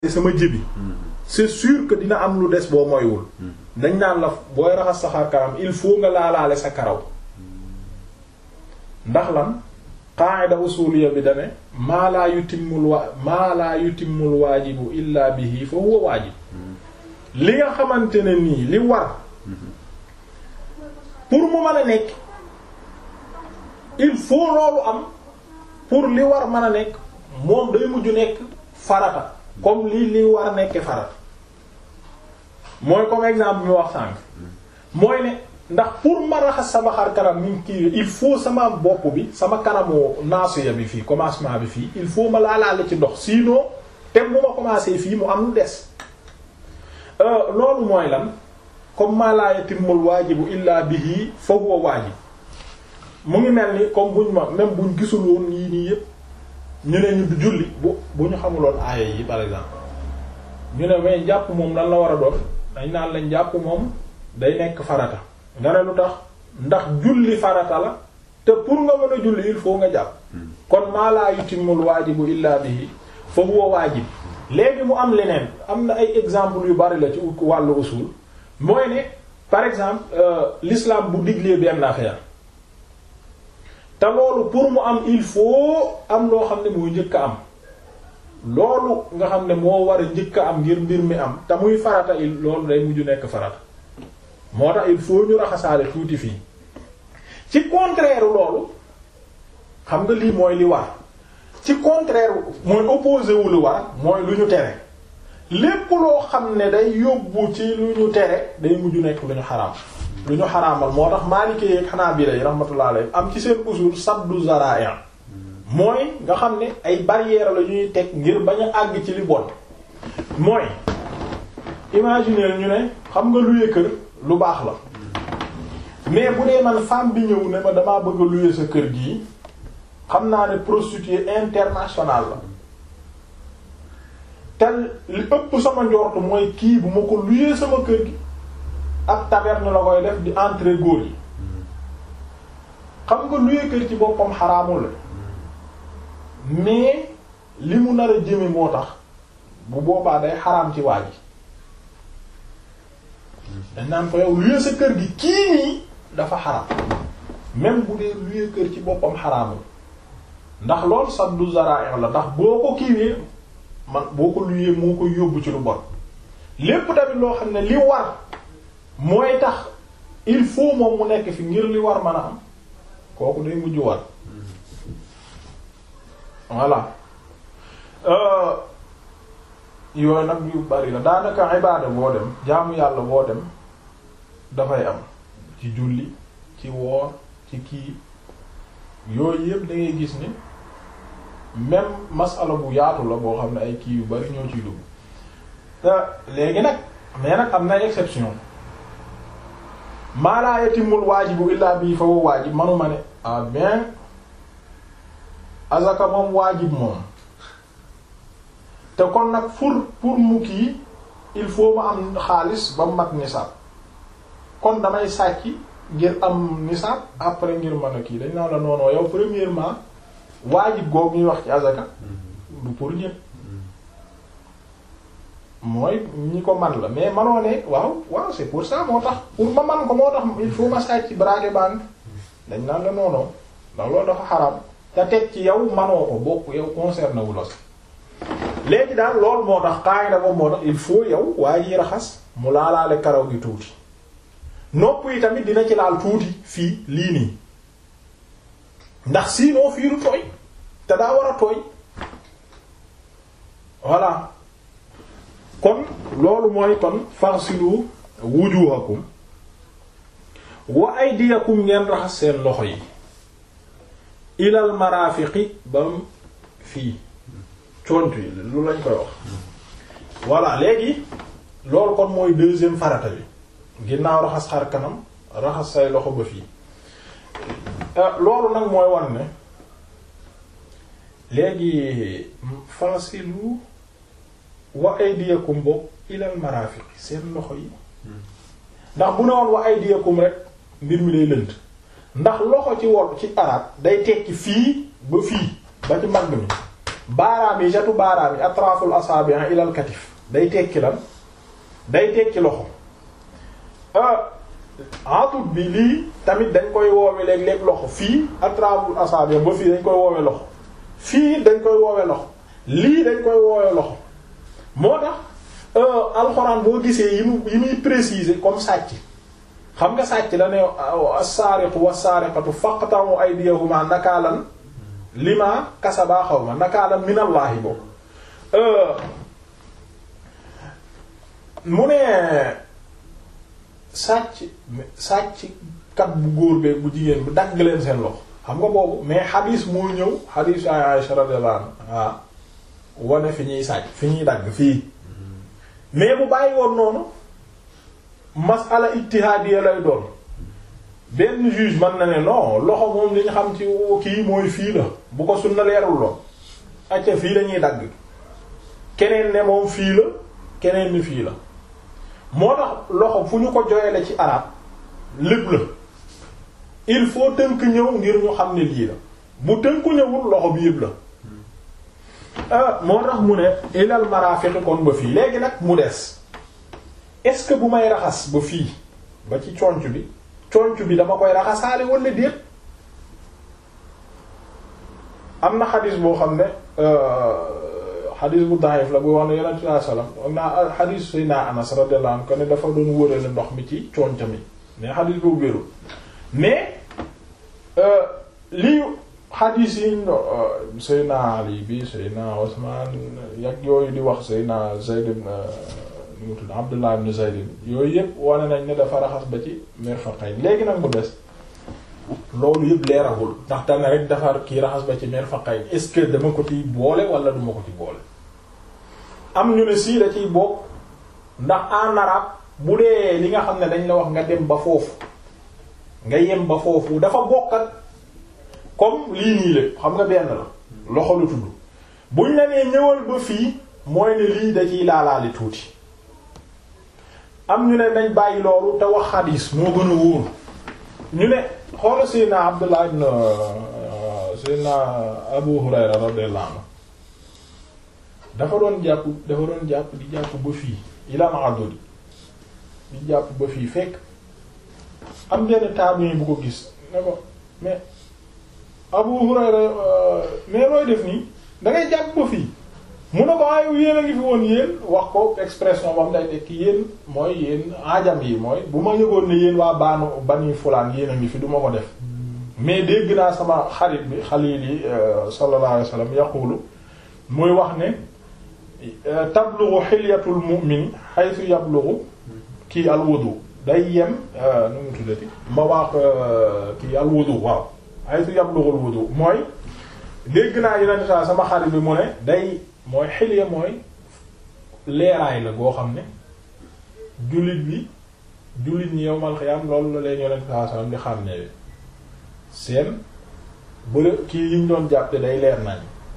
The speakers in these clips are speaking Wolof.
sama jëbi c'est sûr que dina am lu des boo moywul dañ naan la booy raxas sa xar kanam il faut nga laalaale sa karaw ndax lan qaa'ida usuliyya bi dane maa laa yutimmul wa maa laa yutimmul waajibu illa bihi fa huwa waajib li nga xamante ne nii li war pour mu mën a nekk il faut loolu am pour li war mën a nekk moom day mujj nekk farata comme lii li war nekk farata mooy comme exemple mi wax sànq mooy ne ndax pour ma raxas sama xar kanam ni kii il faut sama bopp bi sama kanamu naasuya bi fii commencement bi fii il faut ma laalaale ci ndox sinon te bu ma commencé fii mu am lu des loolu mooy lan comme ma la yatimmul waajibu illa bihi fa huwa waajib mu ngi mel ni comme buñ ma même buñ gisul woon yii nii yépp ñu ne ñu du julli bu bu ñu xamuloon aaya yi par exemple ñu ne mais jàpp moom lan la war a doon dañ naan lañ jàpp moom day nekk farata nga ne lu tax ndax julli farata la te pour nga mën a julli il faut nga jàpp kon maa laa yutimmul waajibu illa bihi fa huwa waajib léegi mu am leneen am na ay exemple yu bari la ci wàllu usul mooy ne par exemple l'islam bu diglee benn affaire te loolu pour mu am il faut am loo xam ne mooy njëkk a am loolu nga xam ne moo war a njëkk a am ngir mbir mi am te muy farata il loolu day mujj nekk farata moo tax il faut ñu raxasaale tuuti fii ci contraire loolu xam nga lii mooy li war ci contraire mooy opposé wu lu war mooy lu ñu tere lépp loo xam ne day yóbbu ci lu ñu tere day mujj nekk lu ñu xaraam lu ñu xaraamal moo tax Maliki ak Hanabila yi rahmatullah alayhi am ci seen usul saddu zara'i mooy nga xam ne ay barrières la ñuy teg ngir bañ a àgg ci li bon mooy imaginer ñu ne xam nga luye kër lu baax la mais bu dee man femme bi ñëw ne ma damaa bëgg a luye sa kër gii xam naa ne prostituée internationale la te li ëpp sama njortu mooy kii bu ma ko luye sama kër gi ab taverne la koy def di entrer góor yi xam nga luye kër ci boppam xaraamul la mais li mu nar a jëme moo tax bu boobaa day xaraam ci waa ji dañ naan ko yow luye sa kër gi kii nii dafa xaraam même bu dee luye kër ci boppam xaraamul ndax lool saddu zara'i la ndax boo ko kiiwee man boo ko luyee moo ko yóbbu ci lu bon lépp tamit loo xam ne li war mooy tax il faut moom mu nekk fi ngir li war mën a am kooku day mujj war voilà yooyu nag yu bari la daanaka ibaada boo dem jaamu yàlla boo dem dafay am ci julli ci woor ci kii yooyu yëpp da ngay gis ni même masala bu yaatu la boo xam ne ay kii yu bari ñoo ciy dugg te léegi nag mais nag am na exception maa laa yatimul waajibu illaa bii fa wa waajib manuma ne ah bien azaka moom waajib moom te kon nag pour pour mu kii il faut ma am xaalis ba mat nisaab kon damay sàcc ngir am nisaab après ngir mën a kii dañ naa la noonoo yow premièrement waajib googu ñuy wax ci azaka du pour ñépp mooy ñi ko man la mais manoo ne waaw waaw c'est pour ça moo tax pour ma man ko moo tax il faut ma sàcc braquer banque dañ naan la noonoo ndax loolu dafa xaraam te teg ci yow manoo ko bokk yow concerné wu la si léegi daal loolu moo tax qaida boobu moo tax il faut yow waaye yi raxas mu laalaale karaw gi tuuti nopp yi tamit dina ci laal tuuti fii lii nii ndax sinon fii du tooy te daa war a tooy voilà kon loolu mooy kon farsilu wujuhakum wa aydiyakum ngeen raxas seen loxo yi ilal marafiqi bam fii cont yi lu lañ koy wax voilà léegi loolu kon mooy deuxième farata bi ginnaaw raxas xar kanam raxas say loxo ba fii loolu nag mooy wan ne léegi fasilu wa aydiyakum bokk ilal marafiq seen loxo yi ndax bu ne woon wa aydiyakum rek mbir mi lay lënt ndax loxo ci wol ci arab day tekki fii ba fii ba ci mbagg mi baaraam yi jatu baaraam yi atraful asabi' ila al katif day tekki lan day tekki loxo atut bi lii tamit dañ koy woowe léeg-léeg loxo fii atraful asabi' ba fii dañ koy woowe loxo fii dañ koy woowe loxo lii dañ koy woowe loxo moo tax alxuraan boo gisee yi mu yi muy préciser comme sàcc xam nga sàcc la ne as-saariqu was-saariqatu faqta'u aydiyahuma nakaalan lima kasaba xaw ma nakaalan minallaahi boobu mu ne sàcc sàcc kat bu góor beeg bu jigéen bu dagg leen seen loxo xam nga boobu mais xadiis moo ñëw xadiis ay Aisha radiyallahu anha wane fi ñuy sàcc fi ñuy dagg fii mais bu bàyyi woon noonu masala ijtihaadiya lay doon benn juge mën na ne non loxo moom li ñu xam ci kii mooy fii la bu ko sunna leerul lool acca fii la ñuy dagg keneen ne moom fii la keneen ni fii la moo tax loxo fu ñu ko joyele ci arab lépp la il faut tënk ñëw ngir ñu xam ne lii la bu tënku ñëwul loxo bi yëpp la moo tax mu ne ilal marafiq kon ba fii léegi nag mu des est-ce que bu may raxas ba fii ba ci conc bi conc bi dama koy raxasaale wala déet am na xadis boo xam ne xadis bu daif la bu wax ne yonent bi sallallahu alayhi wasallam am naa xadis Seydina Anas radiyallahu anhu ko ne dafa doon wërale ndox mi ci conc mi mais xadis boobu wérul mais lii xadis yi Seydina Ali bi Seydina Usman yak yooyu di wax Seydina Zayd ibn nu mu tudd Abdullah ibn Zayd yooyu yëpp wane nañ ne dafa raxas ba ci mirfaqayn léegi nag mu des loolu yëpp leeragul ndax dana rek dafa kii raxas ba ci mirfaqayn est-ce que dama ko ciy boole wala duma ko ci boole am ñu ne sii da ciy bokk ndax en arabe bu dee li nga xam ne dañ la wax nga dem ba foofu nga yem ba foofu dafa bokk ak comme lii nii lépp xam nga benn la loxo lu tudd buñ la nee ñëwal ba fii mooy ne lii da ciy laalaali tuuti am ñu ne nañ bàyyi loolu te wax xadiis moo gën a wóor ñu ne xoola Seydina Abdullah ibn Seydina Abu Hurayra radiyallahu anhu dafa doon jàpp dafa doon jàpp di jàpp ba fii ilan aduli di jàpp ba fii fekk am benn tabi'i bu ko gis ne ko mais Abu Hurayra mais looy def nii da ngay jàpp ba fii mu ne ko ayu yéen a ngi fi woon yéen wax ko expression bam day tekki yéen mooy yéen ajam yi mooy bu ma yëgoon ne yéen waa baanu bani fulaan yéen a ngi fi du ma ko def mais dégg naa sama xarit bi xalili sallallahu alayhi wasallam yaqulu muy wax ne tablughu xilyatul mu'min haythu yablughu kii al wudu day yem nu mu tuddati ma wax kii al wudu waaw haythu yablughu al wudu mooy dégg naa yeneen saa sama xarit bi mu ne day mooy xilya mooy leeraay la goo xam ne jullit bi jullit ñi yowmal xiyaam loolu la leen yonent saa sallam di xam ne seen bële kii yiñ doon jàppe day leer nañ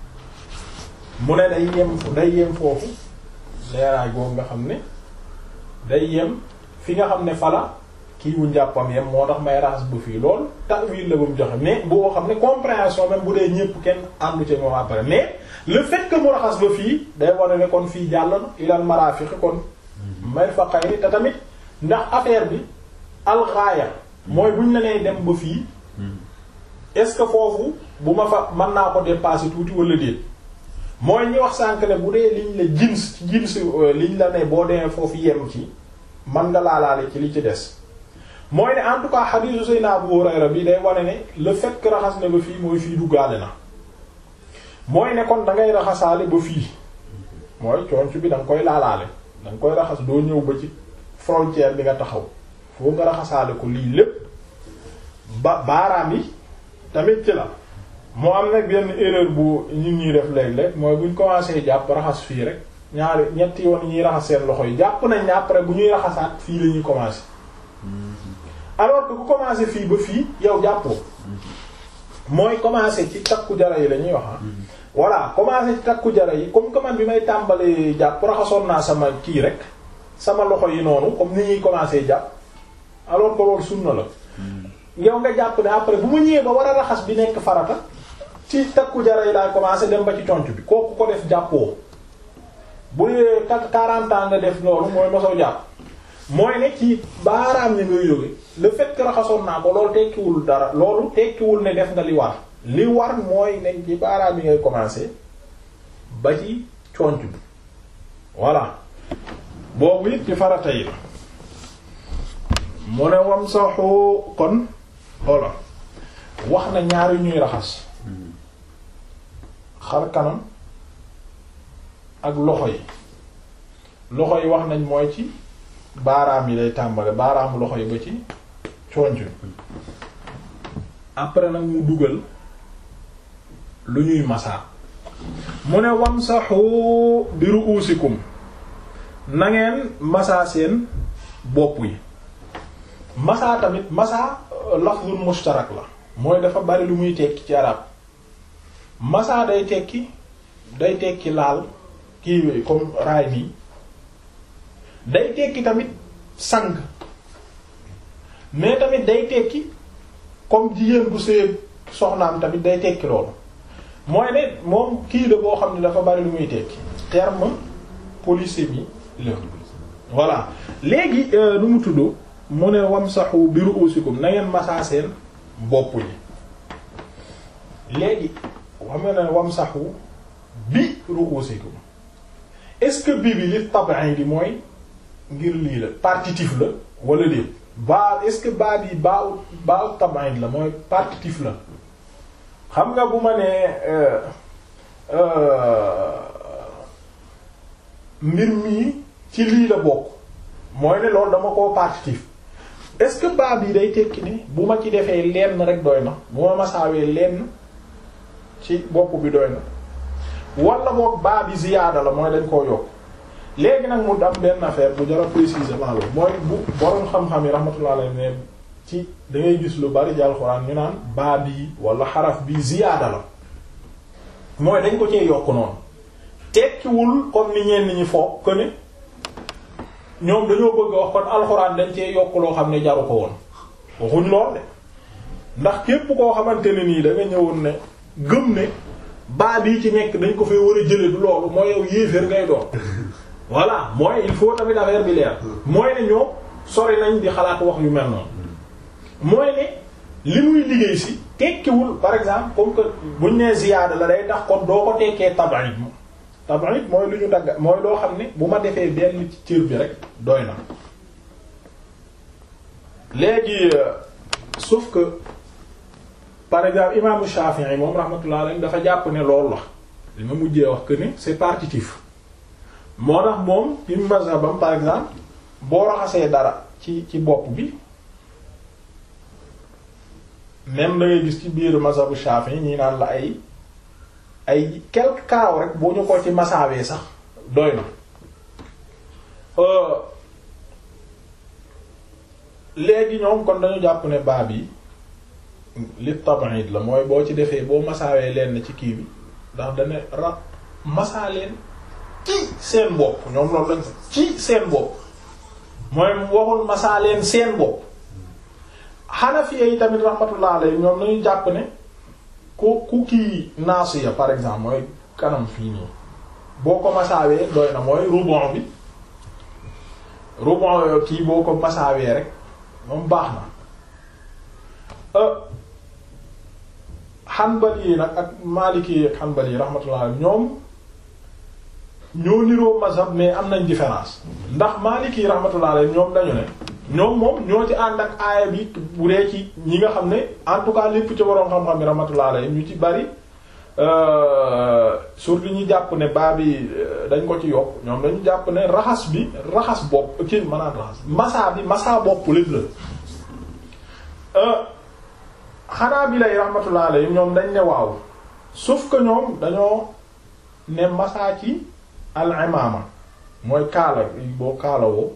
mu ne day yem day yem foofu leeraay googu nga xam ne day yem fi nga xam ne fala kii wu njàppam yem moo tax may raxas bu fii loolu ta'wil la ba mu joxe mais boo xam ne compréhension même bu dee ñépp kenn àndu ci moom après mais le fait que mu raxas ba fii day wane ne kon fii jàll na ilal marafiq kon may fa xayri te tamit ndax affaire bi alxaaya mooy buñ la nee dem ba fii est-ce que foofu bu ma fa mën naa ko dépasser tuuti wala déet mooy ñi wax sànk ne bu dee liñ la jins ci jins liñ la ne boo demee foofu yem ci man nga laalaale ci li ci des mooy ne en tout cas hadithu sayna Abu Hurayra bi day wane ne le fait que raxas na ba fii mooy fii duggaale na mooy ne kon da ngay raxasaale ba fii mooy conc bi da nga koy laalaale da nga koy raxas doo ñëw ba ci frontière bi nga taxaw foo nga raxasaale ko lii lépp ba baaraam yi tamit ci la moo am nag benn erreur bu ñu ñuy def léeg-léeg mooy buñ commencé jàpp raxas fii rek ñaari ñetti yoon ñuy raxas seen loxo yi jàpp nañ ne après bu ñuy raxasaat fii la ñuy commencé alors que ku commencé fii ba fii yow jàppoo mooy commencé ci takku jara yi la ñuy wax voilà commencé ci takku jara yi comme que man bi may tàmbalee jàpp raxasoon naa sama kii rek sama loxo yi noonu comme ni ñuy commencé jàpp alors que loolu sunna la yow nga jàpp ne après bu ma ñëwee ba war a raxas bi nekk farata ci takku jara yi laay commencé dem ba ci conc bi kooku ko def jàppoo bu dee takk 40 ans nga def loolu mooy mosoo jàpp mooy ne ci baaraam ni ngay jóge le fait que raxasoon naa ko loolu tekkiwul dara loolu tekkiwul ne def nga li war li war mooy ne ci baaraam yi ngay commencer ba ci conc bi voilà boobu it ci farata yi la mu ne wam saxu kon xoola wax na ñaari ñuy raxas xar kanam ak loxo yi loxo yi wax nañ mooy ci baaraam yi lay tàmbale baaraamu loxo yi ba ci conc bi après nag mu dugal lu ñuy masaa mu ne wamsahu bi ru'usikum na ngeen masaa seen bopp yi masaa tamit masaa lafzul mushtarak la mooy dafa bari lu muy tekki ci arab masaa day tekki day tekki laal kii comme raay nii day tekki tamit sang mais tamit day tekki comme jigéen bu sëy soxnaam tamit day tekki loolu mooy ne moom kii la boo xam ne dafa bari lu muy tekki terme polysémie la voilà léegi nu mu tudd mu ne wamsahu bi ru'usikum na ngeen masaa seen bopp yi léegi xam nga ne wamsahu bi ru'usikum est-ce que bi bi li tab'in di mooy ngir lii la partitif la wala déet baa est-ce que baa bi baa baa tab'in la mooy partitif la xam nga bu ma nee mbir mii ci lii la bokk mooy ne loolu dama koo partitif est-ce que baa bi day tekki ne bu ma ci defee lenn rek doy na bu ma masaawee lenn ci bopp bi doy na wala boog baa bi ziyaada la mooy dañ koo yokk léegi nag mu am benn affaire bu jara précisément loolu mooy bu borom xam-xam yi rahmatullah alayhi ne ci da ngay gis lu bari ci alxuraan ñu naan baa bii wala xaraf bii ziyaada la mooy dañ ko cee yokk noonu tekkiwul comme ni ñenn ñi foog que ne ñoom dañoo bëgg a wax kon alxuraan dañ cee yokk loo xam ne jaru ko woon waxuñ lool de ndax képp koo xamante ne nii da nga ñëwoon ne gëm ne baa bii ci nekk dañ ko fee war a jële du loolu mooy yow yéeféer ngay doon voilà mooy il faut tamit affaire bi leer mooy ne ñoom sori nañ di xalaat wax yu mel noonu mooy ne li muy liggéey si tekkiwul par exemple comme que buñ nee ziyaada la day tax kon doo ko tekkee tabarit tabarit mooy lu ñu dagg mooy loo xam ne bu ma defee benn ci cër bi rek doy na léegi sauf que par exemple imaamu Shafi'i moom rahmatullah alayhi dafa jàpp ne loolu la li ma mujjee wax que ne c'est partitif moo tax moom ci mazhabam par exemple boo raxasee dara ci ci bopp bi même da ngay gis ci biir mazhabu Shafi'i ñi naan la ay ay quelque karaw rek boo ñu ko ci masaawee sax doy na léegi ñoom kon dañu jàpp ne baab yi li tab'id la mooy boo ci defee boo masaawee leen ci kii bi ndax dana ra masaa leen ci seen bopp ñoom loolu lañ ci seen bopp mooy waxul masaa leen seen bopp Hanafiya yi tamit rahmatullah alayhi ñoom nañu jàpp ne ku ku kii naasiya par exemple mooy kanam fii nii boo ko masaawee doy na mooy rubon bi rubon kii boo ko masaawee rek moom baax na Hanbali yi nag ak Maliki yi ak Hanbali yi rahmatullah ñoom ñoo niroo mazhab mais am nañ différence ndax Maliki yi rahmatullah alayhi ñoom dañu ne ñoom moom ñoo ci ànd ak aaya bi bu dee ci ñi nga xam ne en tout cas lépp ci waroon xam-xam yi rahmatullah alayhi ñu ci bari surtout ñi jàpp ne baa bi dañ ko ci yokk ñoom dañu jàpp ne raxas bi raxas bopp kii maanaam raxas massa bi massa bopp lépp la xanaa bi lay rahmatullah alayhi ñoom dañ ne waaw sauf que ñoom dañoo ne massa ci al imama mooy kaala boo kaalawoo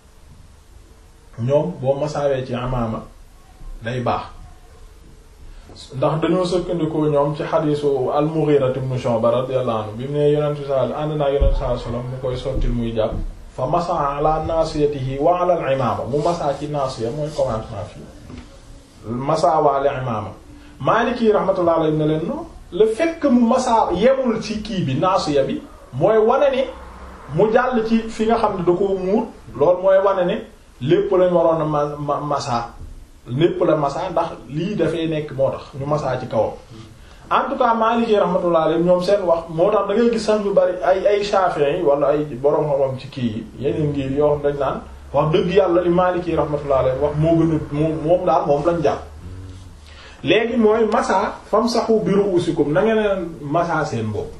ñoom boo masaawee ci amaama day baax ndax dañoo sëkkandikoo ñoom ci xadiisu al-Mughira ibn Shu'ba radiyallahu anhu bi mu ne yonentu sal ànd naa yonentu sallallahu alayhi wasallam mu koy sottil muy jàpp fa masa ala nasiyatihi wa ala al-imama mu masaa ci nasiya mooy commencement fii masaa waale imama Maliki rahmatullahi alayhi ne leen non le fait que mu masaa yemul ci kii bi naasiya bi mooy wane ne mu jàll ci fi nga xam ne da koo muur loolu mooy wane ne lépp lañ waroon a ma ma masaa lépp la masaa ndax lii dafay nekk moo tax ñu masaa ci kawam en tout cas Maliki rahmatullah alayhi ñoom seen wax moo tax da ngay gis sax ñu bari ay ay Shafi'i yi wala ay borom xam-xam ci kii yi yeneen ngir yoo xam dañ naan wax dëgg yàlla li Maliki rahmatullah alayhi wax moo gën a moom moom daal moom lañ jàpp léegi mooy massa famsahu bi ru'usikum na ngeen massa seen bopp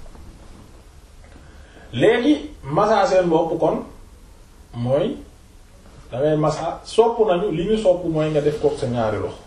léegi massa seen bopp kon mooy dangay massa sopp nañu li ñu sopp mooy nga def kook sa ñaari loxo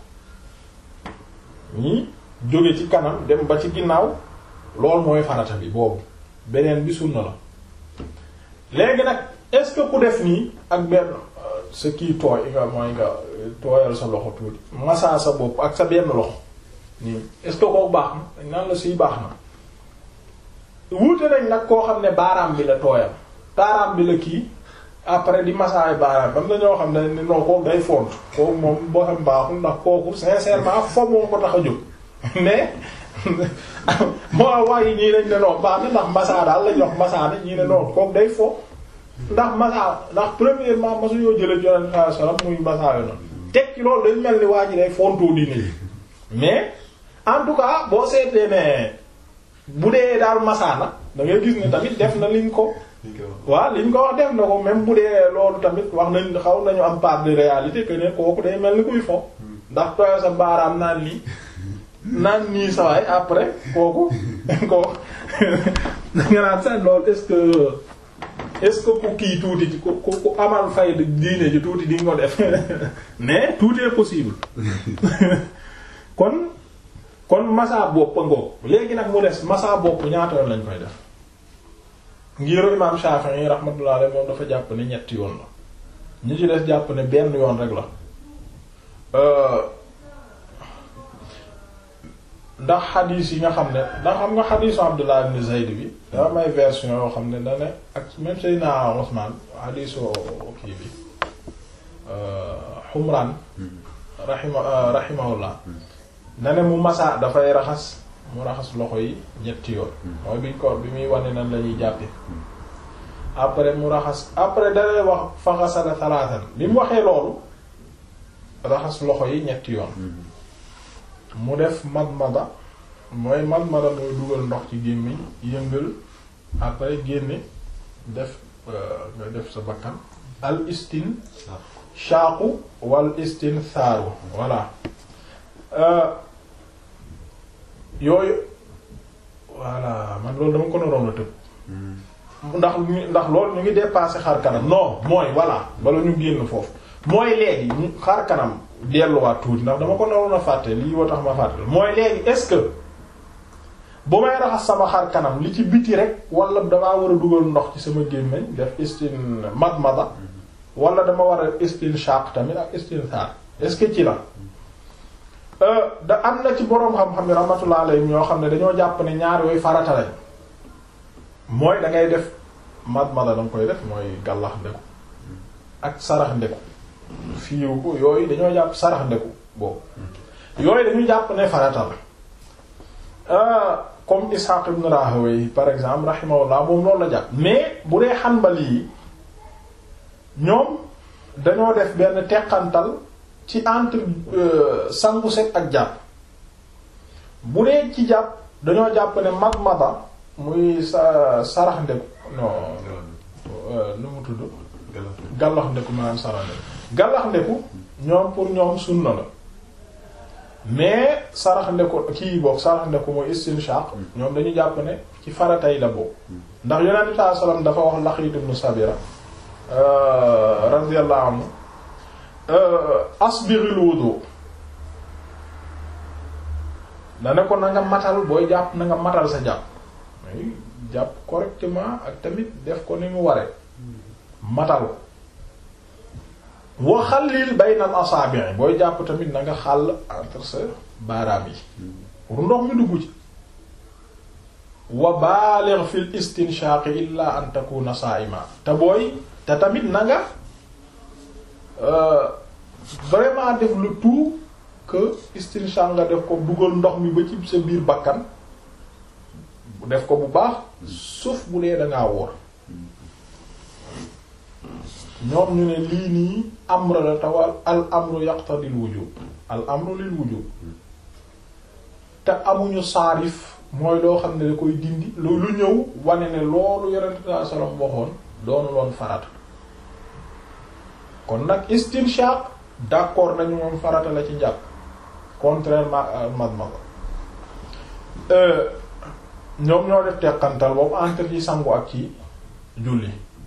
ñii jóge ci kanam dem ba ci ginnaaw loolu mooy farata bi boobu beneen bi sunna la léegi nag est-ce que ku def nii ak benn sa kii tooy nga mooy nga tooyal sa loxo tuuti massa sa bopp ak sa benn loxo nii est-ce que kooku baax na dañ naan la siy baax na wuute nañ nag koo xam ne baaraam bi la tooyal baaraam bi la kii après di massaay baaraam bam dañoo xam ne ni non kooku day font kooku moom boo xam baaxul ndax kooku sincèrement fo moo ko tax a jóg mais moo wax yi ñii nañ ne non baax na ndax massa daal lañ wax massa na ñii ne non kooku day fo ndax massa ndax premièrement masu yoo jële joneen saa salam muy massa yo noonu teg ci loolu dañ mel ni waa ji day fontoo diine yi mais en tout cas boo seetlee ne bu dee daal massa na da ngay gis ne tamit def na liñ ko waaw liñ ko wax def na ko même bu dee loolu tamit wax nañ xaw nañu am part de réalité que ne kooku day mel ni kuy fo ndax tooyo sa baaraam naan lii naan nii sawaay après kooku kooku nga naan sax loolu est-ce que est-ce que ku kii tuuti ci ku ku amal fay diine ji tuuti di nga ko def mais tout est possible kon kon massa bopp a ngoog léegi nag mu des massa bopp ñaata yoon lañ koy def ngiru imam Shafi'i rahmatullah alayhi moom dafa jàpp ne ñetti yoon la ñi ci des jàpp ne benn yoon rek la ndax xadiis yi nga xam ne ndax xam nga xadiisu Abdullah ibn Zayd bi dafa may version yoo xam ne da ne ak même Seydina Usman xadiisu kii bi Humran rahima rahimahullah na ne mu masa dafay raxas mu raxas loxo yi ñetti yoon mooy biñ ko bi muy wane nan la ñuy jàppe après mu raxas après dalay wax faxasala salaatan bi mu waxee loolu raxas loxo yi ñetti yoon mu def madmada mooy madmada mooy dugal ndox ci gémmiñ yëngal après génne def nga def sa bakkan al istin shaaqu wal istin saaru voilà yooyu voilà man loolu dama ko naroon a tëb ndax ndax loolu ñu ngi dépassé xar kanam non mooy voilà bala ñu génn foofu mooy léegi xar kanam delluwaat tuuti ndax dama ko naroon a fàtte lii woo tax ma fàtte mooy léegi est-ce que bu may raxas sama xar kanam li ci biti rek wala damaa war a dugal ndox ci sama gémmiñ def istin madmada wala dama war a istin shaq tamit ak istin saar est-ce que ci la da am na ci boroom xam-xam yi rahmatullah alayhi ñoo xam ne dañoo jàpp ne ñaar yooyu farata lañ mooy da ngay def madmada danga koy def mooy gàllax ndeku ak sarax ndeku fiiw ko yooyu dañoo jàpp sarax ndeku boobu yooyu dañu jàpp ne farata la comme Ishaq ibn Rahawayh par exemple rahimahullah moom loolu la jàpp mais bu dee Hanbali yi ñoom dañoo def benn teqantal ci entre sangu set ak jàpp bu dee ci jàpp dañoo jàpp ne madmada muy sa sarax ndeku non nu mu tudd gallax ndeku maanaam sarax ndeku gallax ndeku ñoom pour ñoom sunna la mais sarax ndeku kii boog sarax ndeku mooy istinshaq ñoom dañu jàpp ne ci faratay la boobu ndax yonent bi sallallahu alayhi wasallam dafa wax Laqiit ibn Sabira radiyallahu anhu asbiril wudu da ne ko na nga matal booy jàpp na nga matal sa jàpp jàpp correctement ak tamit def ko ni mu waree matal wa xallil baynal asaabi' booy jàpp tamit na nga xàll entre sa baaraam yi pour ndox mi dugg ci wa baaligh fil istinshaq illa an takuna saa'ima te booy te tamit na nga vraiment def le tout que istinshaq nga def ko dugal ndox mi ba ci sa biir bakkan def ko bu baax sauf bu dee dangaa wóor ñoom ñu ne lii nii amra la tawal al amru yaqtadil wujub al amru lil wujub te amuñu saarif mooy loo xam ne da koy dindi lu lu ñëw wane ne loolu yonent saa sallam waxoon doonu loon farata kon nag istinshaq d'accord nañu moom farata la ci njàpp contrairement à madmada ñoom ñoo def teqantal boobu entre ci sangu ak ci julli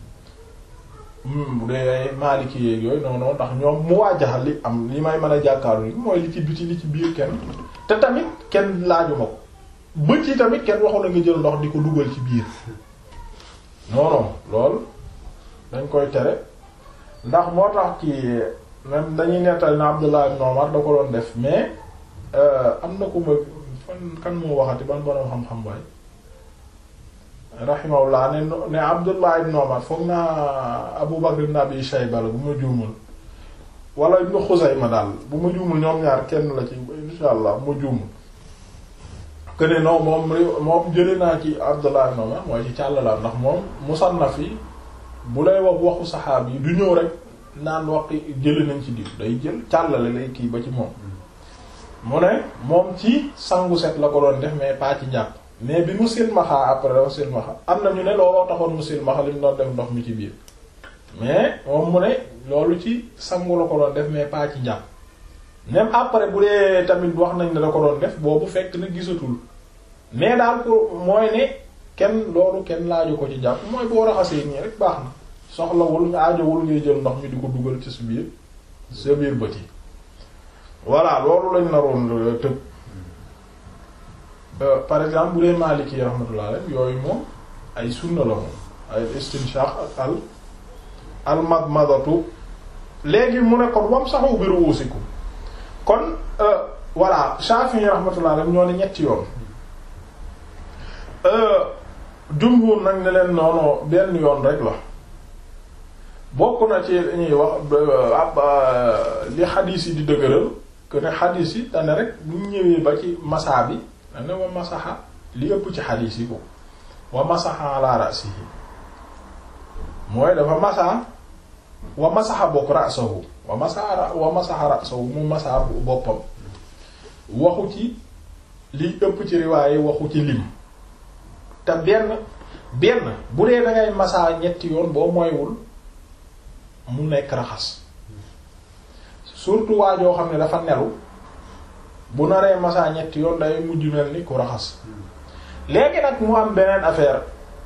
bu dee maaliki yeeg yooyu non non ndax ñoom mu waajaxal li am li may mën a jàkkaaru li mooy li ci biti li ci biir kenn te tamit kenn laajuma ko bët yi tamit kenn waxu la nga jël ndox di ko dugal ci biir non non lool dañ koy tere ndax moo tax ci même dañuy nettali na Abdullah ibn Umar da ko doon def mais am na ku ma fan kan moo waxati ban borom xam-xam baay rahimahullah ne ne Abdullah ibn Umar foog naa Abu Bakr ibn Abi Shayba la bu ma juumul wala ibn Xuzayma daal bu ma juumul ñoom ñaar kenn la ci insha allah bu ma juumul que ne non moom moom jëlee naa ci Abdullah ibn Umar mooy ci càllalaam ndax moom musannaf yi bu lay wax waxu saxaab yi du ñëw rek naan waxi jëli nañ ci diw day jël càllale lay kii ba ci moom mu ne moom ci sangu set la ko doon def mais pas ci njàpp mais bi mu silmaxaa après dafa silmaxa am na ñu ne looloo taxoon mu silmaxa li mu doon def ndox mi ci biir mais moom mu ne loolu ci sangu la ko doon def mais pas ci njàpp même après bu dee tamit wax nañ ne da ko doon def boobu fekk na gisatul mais daal pour mooy ne kenn loolu kenn laaju ko ci jàpp mooy boo raxasee nii rek baax na soxlawul nga aajowul ngay jël ndox mi di ko dugal ci sa biir sa biir bët yi voilà loolu lañ naroon tëb par exemple bu dee Maliki rahmatullah rek yooyu moom ay sunna la moom ay istinshaq ak al al madmadatu léegi mu ne kon wam saxu bi ruusikum kon voilà Shafi'i rahmatullah rek ñoo ne ñetti yoon jumhur nag ne leen noonu benn yoon rek la bokk na ci ñuy wax ab li xadiis yi di dëgëral que ne xadiis yi dane rek bu ñëwee ba ci masaa bi dane wa masaxa li ëpp ci xadiis yi ko wa masaxa ala ra'sihi mooy dafa masaa wa masaxa bokk ra'sahu wa masaxa wa masaxa ra'sahu mu masaa boppam waxu ci li ëpp ci riwaaye waxu ci lim te benn benn bu dee dangay masaa ñetti yoon boo moywul mu nekk raxas surtout waa joo xam ne dafa nelu bu naree masaa ñetti yoon day mujj mel ni ku raxas léegi nag mu am beneen affaire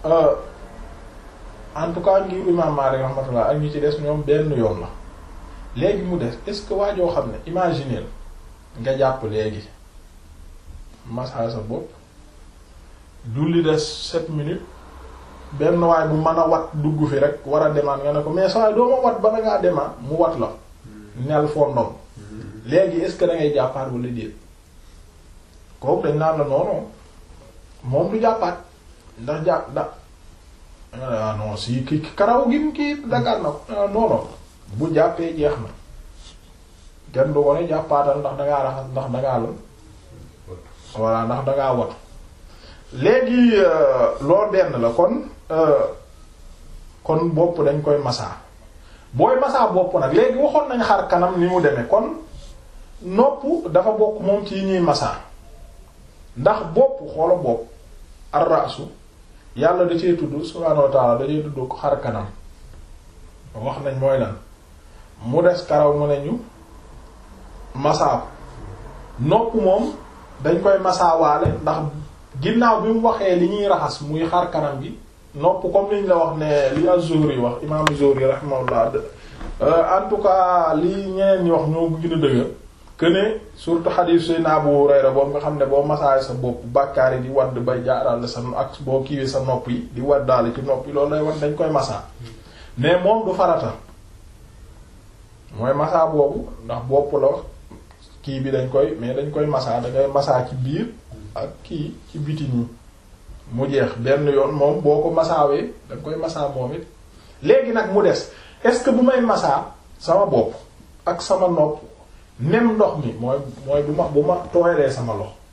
en tout cas ngir imam Maalik rahmatullah ak ñu ci des ñoom benn yoon la léegi mu des est-ce que waa joo xam ne imaginer nga jàpp léegi masaa sa bopp julli des sept minutes benn waay bu mën a wat dugg fi rek war a demaat nga ne ko mais saa doo ma wat ba ngaa demaat mu wat la nel fondom léegi est-ce que da ngay jàppaat wala déet kooku dañ naan la noonu moom du jàppaat ndax jàpp da ah non si ki karaw gi kii dagal na ko non non bu jàppee jeex na kenn du ko ne jàppaatal ndax dangaa raxas ndax dangaa lan voilà ndax dangaa watu léegi loolu benn la kon kon bopp dañ koy masaa booy masaa bopp nag léegi waxoon nañ xar kanam ni mu demee kon nopp dafa bokk moom ci ñuy masaa ndax bopp xoola bopp ar-ra'su yàlla da cee tudd subhaanahu wa ta'ala da cee tudd ko xar kanam wax nañ mooy lan mu des karaw mu ne ñu masaa nopp moom dañ koy masaawaale ndax ginnaaw bi mu waxee li ñuy raxas muy xar kanam gi nopp comme liñ la wax ne li az-Zuhri wax imam az-Zuhri rahimahullah en tout cas li ñeneen ñi wax ñoo gën a dëgër que ne surtout hadith sayna Abu Hurayra boobu nga xam ne boo masaay sa bopp bàkkaar yi di wadd bay jaaral sa ak boo kiiwee sa nopp yi di waddaale ci nopp yi loolu lay wan dañ koy masaa mais moom du farata mooy masaa boobu ndax bopp la wax kii bi dañ koy mais dañ koy masaa da ngay masaa ci biir ak kii ci biti nii mu jeex benn yoon moom boo ko masaawee da nga koy masaa moom it léegi nag mu des est-ce que bu may masaa sama bopp ak sama nopp même ndox mi mooy mooy bu ma bu ma tooyalee sama lox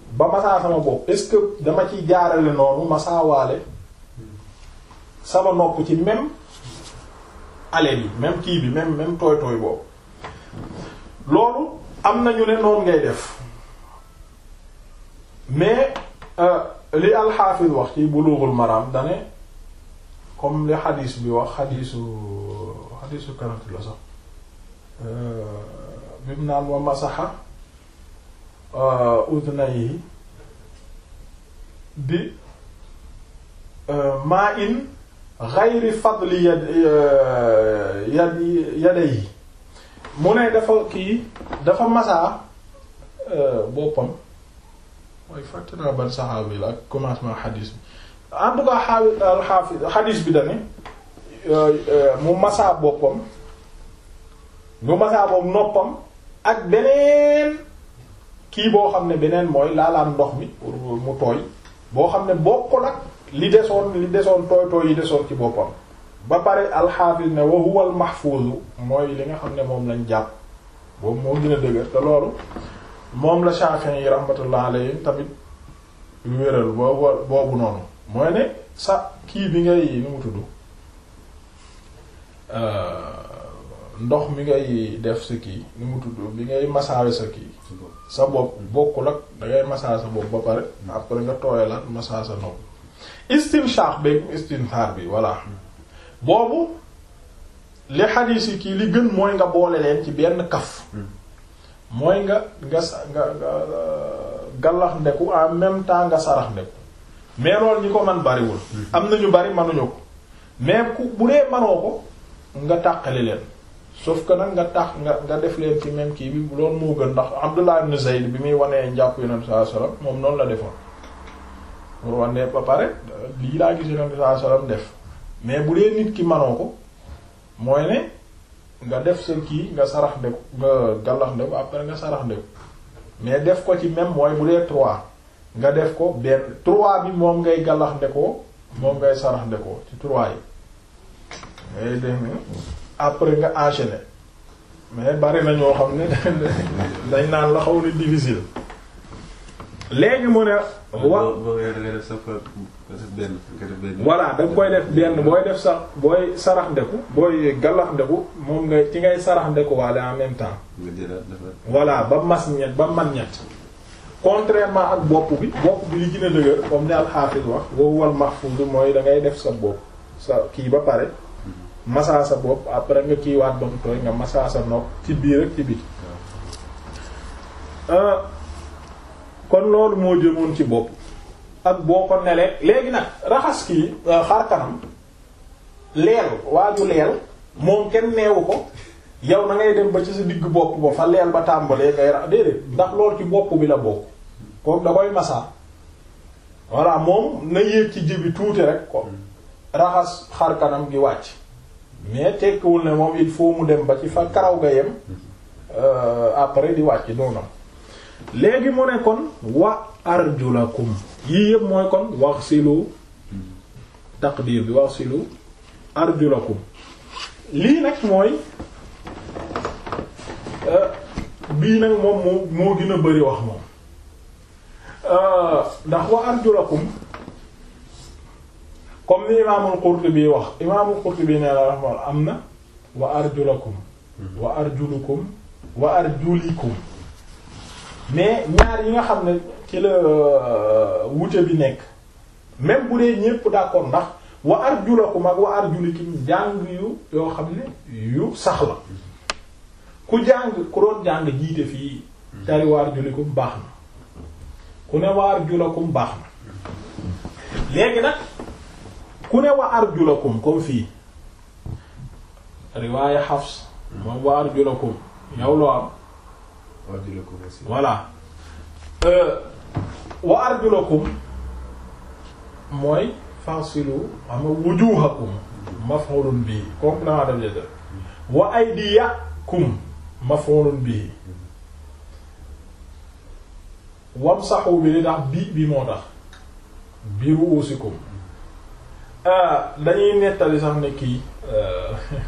ba masaa sama bopp est-ce que dama ci jaarale noonu masaawaale sama nopp ci même aleel yi même kii bi même même tooy tooy boobu loolu am nañu ne noonu ngay def mais li alxaafis wax ci bulughul maram dane comme li xadiis bi wax xadiisu xadiisu kanati la sax bi mu naan wa masaxa udnayhi bi maa in ghayri fadli yad yad yadayhi mu ne dafa kii dafa masaa boppam mooy fàtte naa ban saxaabi la ak commencement xadiis bi en tout cas xaawi alxaafi xadiis bi dane mu masaa boppam mu masaa boppam noppam ak beneen kii boo xam ne beneen mooy laalaan ndox mi pour mu tooy boo xam ne bokkul ak li desoon li desoon tooy tooy yi desoon ci boppam ba pare alxaafis ne wa huwa al mahfuuz mooy li nga xam ne moom lañ jàpp boobu moo gën a dëgër te loolu moom la Shafi'i yi rahmatullah alayhi tamit wéral boobu boobu noonu mooy ne sa kii bi ngay nu mu tudd ndox mi ngay def sa kii nu mu tudd bi ngay masaawe sa kii sa bopp bokkul ak dangay masaa sa bopp ba pare après nga tooyalaat masaa sa nopp istinshaq beeg istinthar bi voilà boobu li xadiis yi kii li gën mooy nga boole leen ci benn kaf mooy nga nga sa nga nga gallax ndeku en même temps nga sarax ndeku mais loolu ñi ko man bariwul am na ñu bari manuñu ko mais ku bu dee manoo ko nga tàqali leen sauf que nag nga tax nga nga def leen ci même kii bi loolu moo gën ndax Abdullah ibn Zayd bi muy wanee njàpp yonent sallallahu alayhi wasallam moom noonu la defoon pour wane ba pare lii laa gis yonent sallallahu alayhi wasallam def mais bu dee nit ki manoo ko mooy ne nga def sa kii nga sarax ndeku nga gallax ndeku après nga sarax ndeku mais def ko ci même mooy bu dee trois nga def ko benn trois bi moom ngay gallax ndekoo moom ngay sarax ndekoo ci trois yi ngay def après nga enchaîner mais bari na ñoo xam ne dañ naan la xaw ni difficile léegi mu ne wa voilà da nga koy def benn booy def sax booy sarax ndeku booy gallax ndeku moom nga ci ngay sarax ndeku waale en même temps voilà ba mas ñett ba man ñett contrairement ak bopp bi bopp bi li gën a dëgër comme ni alxaafis wax wowwal mahfuz mooy da ngay def sa bopp sa kii ba pare masaa sa bopp après nga kiiwaat ba mu tooy nga masaa sa nopp ci biir ak ci biti kon loolu moo jëmoon ci bopp ak boo ko nelee léegi nag raxas kii xar kanam leel waaju leel moom kenn neewu ko yow na ngay dem ba ci sa digg bopp ba fa leel ba tàmbalee ngay rax déedéet ndax loolu ci bopp bi la bokk kooku da koy masaa voilà moom na yéeg ci jibi tuuti rek ko raxas xar kanam gi wàcc mais tekkiwul ne moom il faut mu dem ba ci fa karaw ga yem après di wàcc noonu léegi mu ne kon wa arjulakum yii yëpp mooy kon wax silu taqdir bi wax silu arjulakum lii nag mooy bii nag moom moo moo gën a bari wax moom ndax wa arjulakum comme ni imaamul Qurtubi wax imaamul Qurtubi nee na rahma am na wa arjulakum wa arjulukum wa arjulikum mais ñaar yi nga xam ne ci la wute bi nekk même bu dee ñépp d'accord ndax wa arjulakum ak wa arjulikum jàng yu yoo xam ne yu sax la ku jàng ku doon jàng jiite fii tari wa arjulikum baax na ku ne wa arjulakum baax na léegi nag ku ne wa arjulakum comme fii riwaaya Hafs moom wa arjulakum yow loo am voilà wa arjulakum mooy fasilu ama wujuhakum maf'ulun bihi complément d'objet wa aydiyakum maf'ulun bihi wamsahu bi li tax bi bi moo tax bi ru'usikum dañuy nettali sax ne kii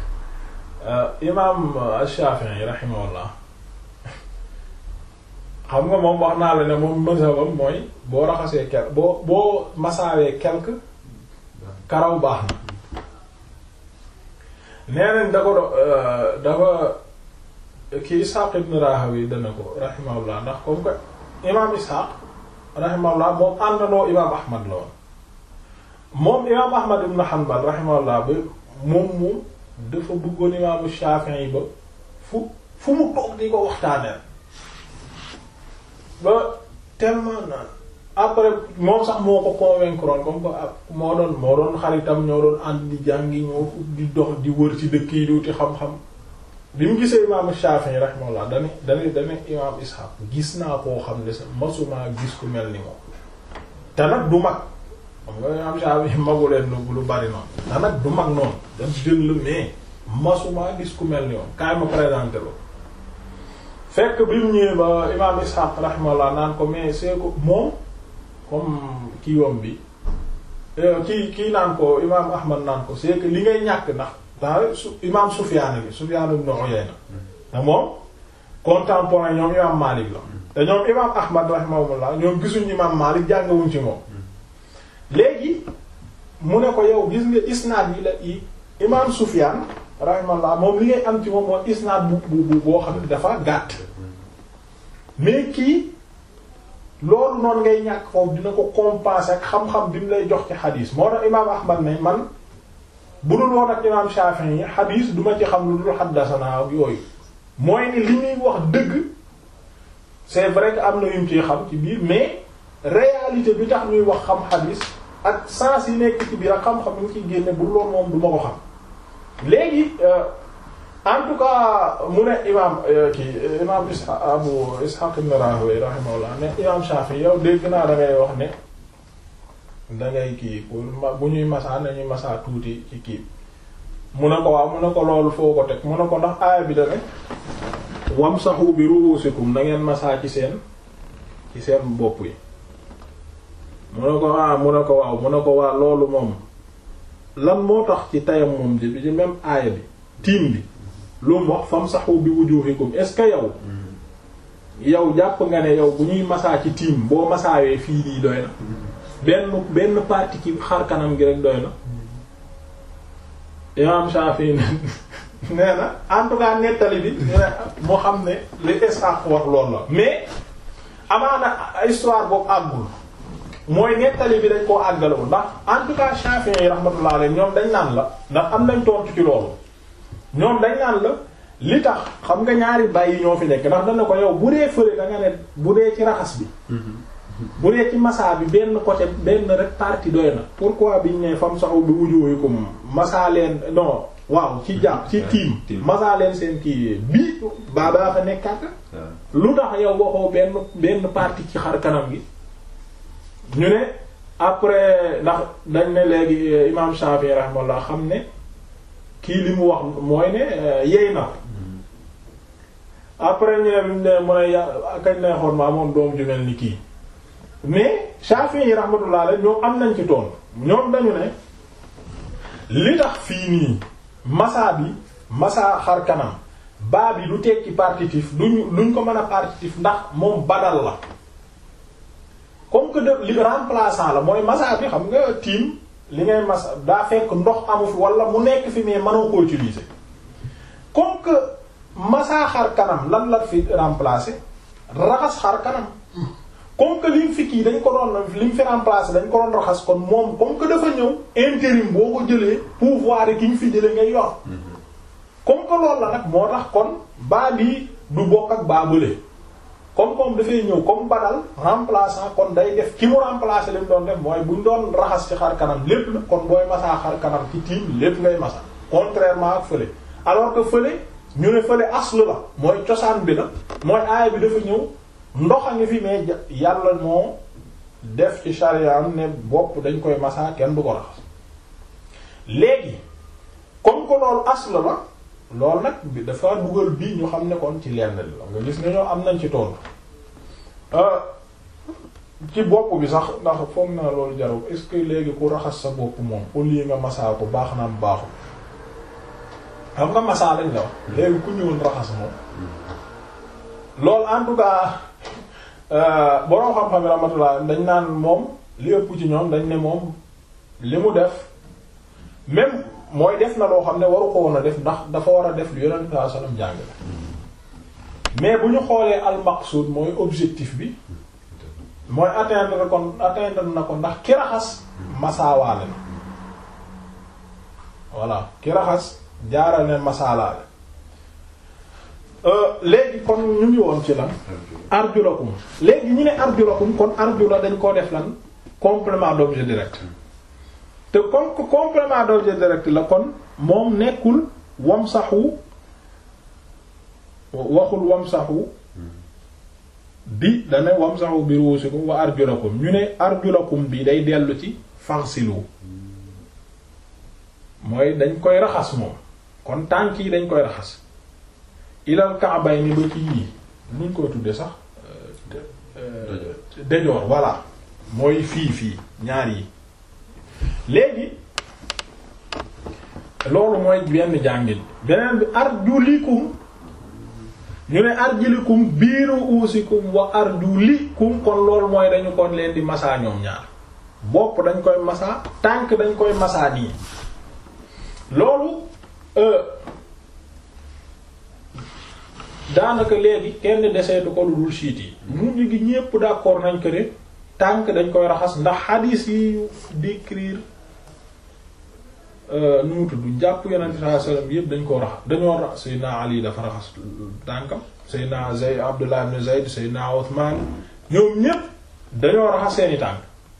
imaam Shafi'i rahimahullah xam nga moom wax naa la ne moom mazhabam mooy boo raxasee kel boo boo masaawee quelque karaw baax na nee nañ da ko do dafa kii Ishaq ibn Rahawi dana ko rahimahullah ndax comme que imaam Ishaq rahimahullah moom àndandoo imaam Ahmad la woon moom imaam Ahmad ibn Hanbal rahimahullah ba moom moom dafa bëggoon imaamu Shafi'i ba fu fu mu toog di ko waxtaanee ba tellement naan après moom sax moo ko convaincre woon comme que moo doon moo doon xaritam ñoo doon ànd di jàngi ñoo di dox di wër ci dëkk yi di wuti xam-xam bi mu gisee imaamu Shafi'i rahimahullah dane dane dane imaam Ishaq gis naa koo xam ne sa masuma gis ku mel ni moom te nag du mag xam nga imaam Shafi'i magu leen lu lu bari noonu te nag du mag noonu daf jël la mais masuma gis ku mel ni moom kaay ma présenté lo fekk bi mu ñëwee ba imaam Ishaq rahimahullah naan ko mais c'est que moom comme kii wam bi kii kii naan ko imaam Ahmad naan ko c'est que li ngay ñàkk ndax daa su imaam Sufyaan bi Sufyaan ibn Uyayna te moom contemporain ñoom imaam Maalik la te ñoom imaam Ahmad rahimahullah ñoom gisuñ imaam Maalik jàngawuñ ci moom léegi mu ne ko yow gis nga isnaad yi la yi imaam Sufyaan rahimahullah moom li ngay am ci moom mooy isnaad bu bu boo xam ne dafa gàtt mais kii loolu noonu ngay ñàkk foofu dina ko compenser ak xam-xam bi mu lay jox ci xadiis moo tax imaam Ahmad ne man bu dul woon ak imaam Shafi'i yi xadiis duma ci xam lu dul xaddasana ak yooyu mooy ni li muy wax dëgg c'est vrai que am na yum ciy xam ci biir mais réalité bi tax ñuy wax xam xadiis ak sens yi nekk ci biir ak xam-xam yi ñu ciy génne bu loolu moom du ma ko xam léegi en tout cas mu ne imaam kii imaam Ishaq Abu Ishaq ibn Rahawayh rahimahullah ne imaam Shafi yow dégg naa da ngay wax ne da ngay kii pour bu ñuy masaa nañuy masaa tuuti ci kii mu ne ko waaw mu ne ko loolu foo ko teg mu ne ko ndax aaya bi da ne wamsahu bi ru'usikum da ngeen masaa ci seen ci seen bopp yi mu ne ko ah mu ne ko waaw mu ne ko waa loolu moom lan moo tax ci tayam moom ji ci même aaya bi tiim bi lu mu wax famsahu bi wujuhikum est-ce que yow yow jàpp nga ne yow bu ñuy masaa ci tiim boo masaawee fii nii doy na benn benn partie ci xar kanam gi rek doy na imam Shafi nee na en tout cas nettali bi moo xam ne li Ishaq wax loolu la mais amaana histoire boobu àggul mooy nettali bi dañ koo àggalewul ndax en tout cas Shafi'i rahmatullah alayhi ñoom dañ naan la ndax am nañ tontu ci loolu ñoom dañ naan la li tax xam nga ñaari bàyyi ñoo fi nekk ndax dana ko yow bu dee fële da nga ne bu dee ci raxas bi bu dee ci massa bi benn côté benn rek partie doy na pourquoi biñ ne fam saxu bi wujuhikum massa leen non waaw ci jàpp ci tiim massa leen seen kii bii baa baa fa nekkaat lu tax yow waxoo benn benn partie ci xar kanam gi ñu ne après ndax dañ ne léegi imam Shafi'i rahimahullah xam ne kii li mu wax mooy ne yey na après ñu ne bimu ne mu ne ya kañ ne xoon ma amoon doom ju mel ni kii mais Shafi'i rahmatullah la ñoom am nañ ci toon ñoom dañu ne li tax fii nii massa bi massa xar kanam baa bi du tekki partitif duñ duñ ko mën a partitif ndax moom badal la comme que de li remplaçant la mooy massa bi xam nga tiim li ngay massa daa fekk ndox amu fi wala mu nekk fi mais mënoo ko utiliser comme que massa xar kanam lan la fi remplacer raxas xar kanam comme que lim fi kii dañ ko doon lim fi remplacer dañ ko doon raxas kon moom comme que dafa ñëw intérim boo ko jëlee pouvoir yi ki ñu fi jëlee ngay yor comme que loolu la nag moo tax kon baa bii du bokk ak baa bële comme comme dafay ñëw comme badal remplaçant kon day def ki mu remplacer li mu doon def mooy buñ doon raxas ci xar kanam lépp la kon booy masaa xar kanam ci tiim lépp ngay masa contrairement ak fële alors que fële ñu ne fële aslu la mooy cosaan bi la mooy aaya bi dafa ñëw ndox a ngi fi mais yàlla moo def ci charia am ne bopp dañ koy masaa kenn du ko raxas léegi comme que loolu aslu la loolu nag bi dafa dugal bii ñu xam ne kon ci lenn li la nga gis ne ñoo am nañ ci tool ci bopp bi sax ndax foog naa loolu jarul est-ce que léegi ku raxas sa bopp moom au lieu nga masaa ko baax na am baaxul xam nga masaa lañ la wax léegi ku ñëwoon raxas moom loolu en tout cas boroom xam-xam yi rahmatullah dañ naan moom li ëpp ci ñoom dañ ne moom li mu def même mooy def na loo xam ne waru ko woon a def ndax dafa war a def lu yonent sallallahu alayhi wasallam jàng mais bu ñu xoolee al maqsud mooy objectif bi mooy atteindre kon atteindre na ko ndax ki raxas masaawaale na voilà ki raxas jaaral ne masaalaale léegi kon ñu ngi woon ci lan arjulakum léegi ñu ne arjulakum kon arjula dañ koo def lan complément d'objet direct te comme que complément d'objet direct la kon moom nekkul wamsahu waxul wamsahu bi dane wamsahu bi ruusikum wa arjulakum ñu ne arjulakum bi day dellu ci fansilu mooy dañ koy raxas moom kon tànk yi dañ koy raxas ilal ka'bay ni ba ci yii nuñ koy tudde sax dejoor voilà mooy fii fii ñaar yi léegi loolu mooy benn jàngin beneen bi arjulikum ñu ne arjulikum biiru uusikum wa arjulikum kon loolu mooy dañu kon leen di masaa ñoom ñaar bopp dañ koy masaa tànk dañ koy masaa nii loolu daanaka léegi kenn deseetu ko lu dul siit yi mujj gi ñépp d'accord nañ ko ne tànk dañ koy raxas ndax hadith yi décrire nu mu tudd jàpp yonent sallallahu alayhi wasallam yépp dañ koo raxas dañoo raxas Seydina Ali dafa raxas tànkam Seydina Zayd Abdullah ibn Zayd Seydina Uthman ñoom ñépp dañoo raxas seeni tànk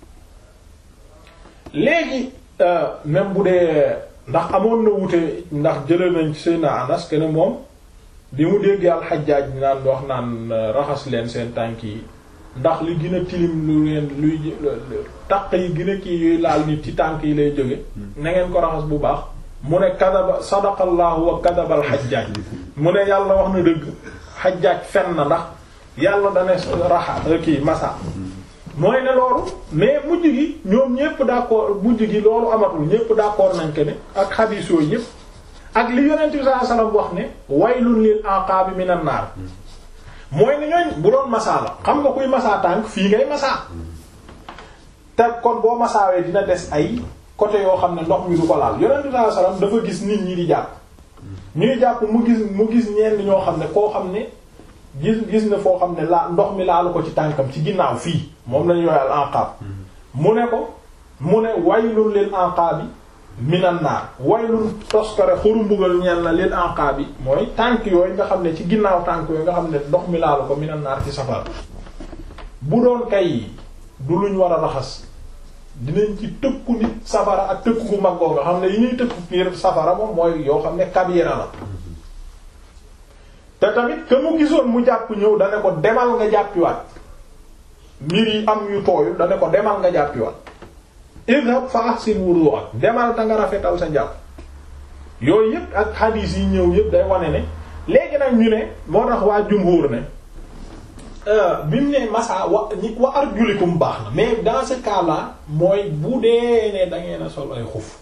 léegi même bu dee ndax amoon na wute ndax jëlee nañ ci Seydina Anas que ne moom bi mu déggee al-Hajjaj naan wax naan raxas leen seen tànk yi ndax li gën a tilim lu leen luy taq yi gën a kii yuy laal nit ci tànk yi lay jóge na ngeen ko raxas bu baax mu ne kadaba sadaqallahu wa kadaba al-Hajjaj mu ne yàlla wax na dëgg Hajjaj fen na ndax yàlla dane raxa kii masa mooy ne loolu mais mujj gi ñoom ñépp d'accord mujj gi loolu amatul ñépp d'accord nañ ko ne ak xadiis yooyu yépp ak li yonent bi sallallahu alayhi wasallam wax ne waylun lil aqabi minan naar mooy ne ñooñ bu doon masaa la xam nga kuy masaa tànk fii ngay masaa te kon boo masaawee dina des ay côté yoo xam ne ndox mi du ko laal yonent bi sallallahu alayhi wasallam dafa gis nit ñi di jàpp ñuy jàpp mu gis mu gis ñenn ñoo xam ne koo xam ne gis gis na foo xam ne laa ndox mi laalu ko ci tànkam ci ginnaaw fii moom lañu yooyal anqaab mu ne ko mu ne waylun lil anqaabi minan naar waylun toskare xuru mbugal ñeel na lil anqaabi mooy tànk yooyu nga xam ne ci ginnaaw tànk yooyu nga xam ne ndox mi laalu ko minan naar ci safara bu doon kay du luñ war a raxas dinañ ci tëkku nit safara ak tëkku gu mag nga xam ne yi ñuy tëkku biir safara moom mooy yoo xam ne kabira la te tamit que mu gisoon mu jàpp ñëw dane ko demal nga jàppiwaat mbir yi am yu tooyul dane ko demal nga jàppiwaat idhab fa ahsin wudu'ak demal ta nga rafetal sa jàpp yooyu yëpp ak hadith yi ñëw yëpp day wane ne léegi nag ñu ne moo tax waa jumhur ne bi mu ne masa wa ñi wa arjulikum baax na mais dans ce cas là mooy bu dee ne da ngeen a sol ay xuf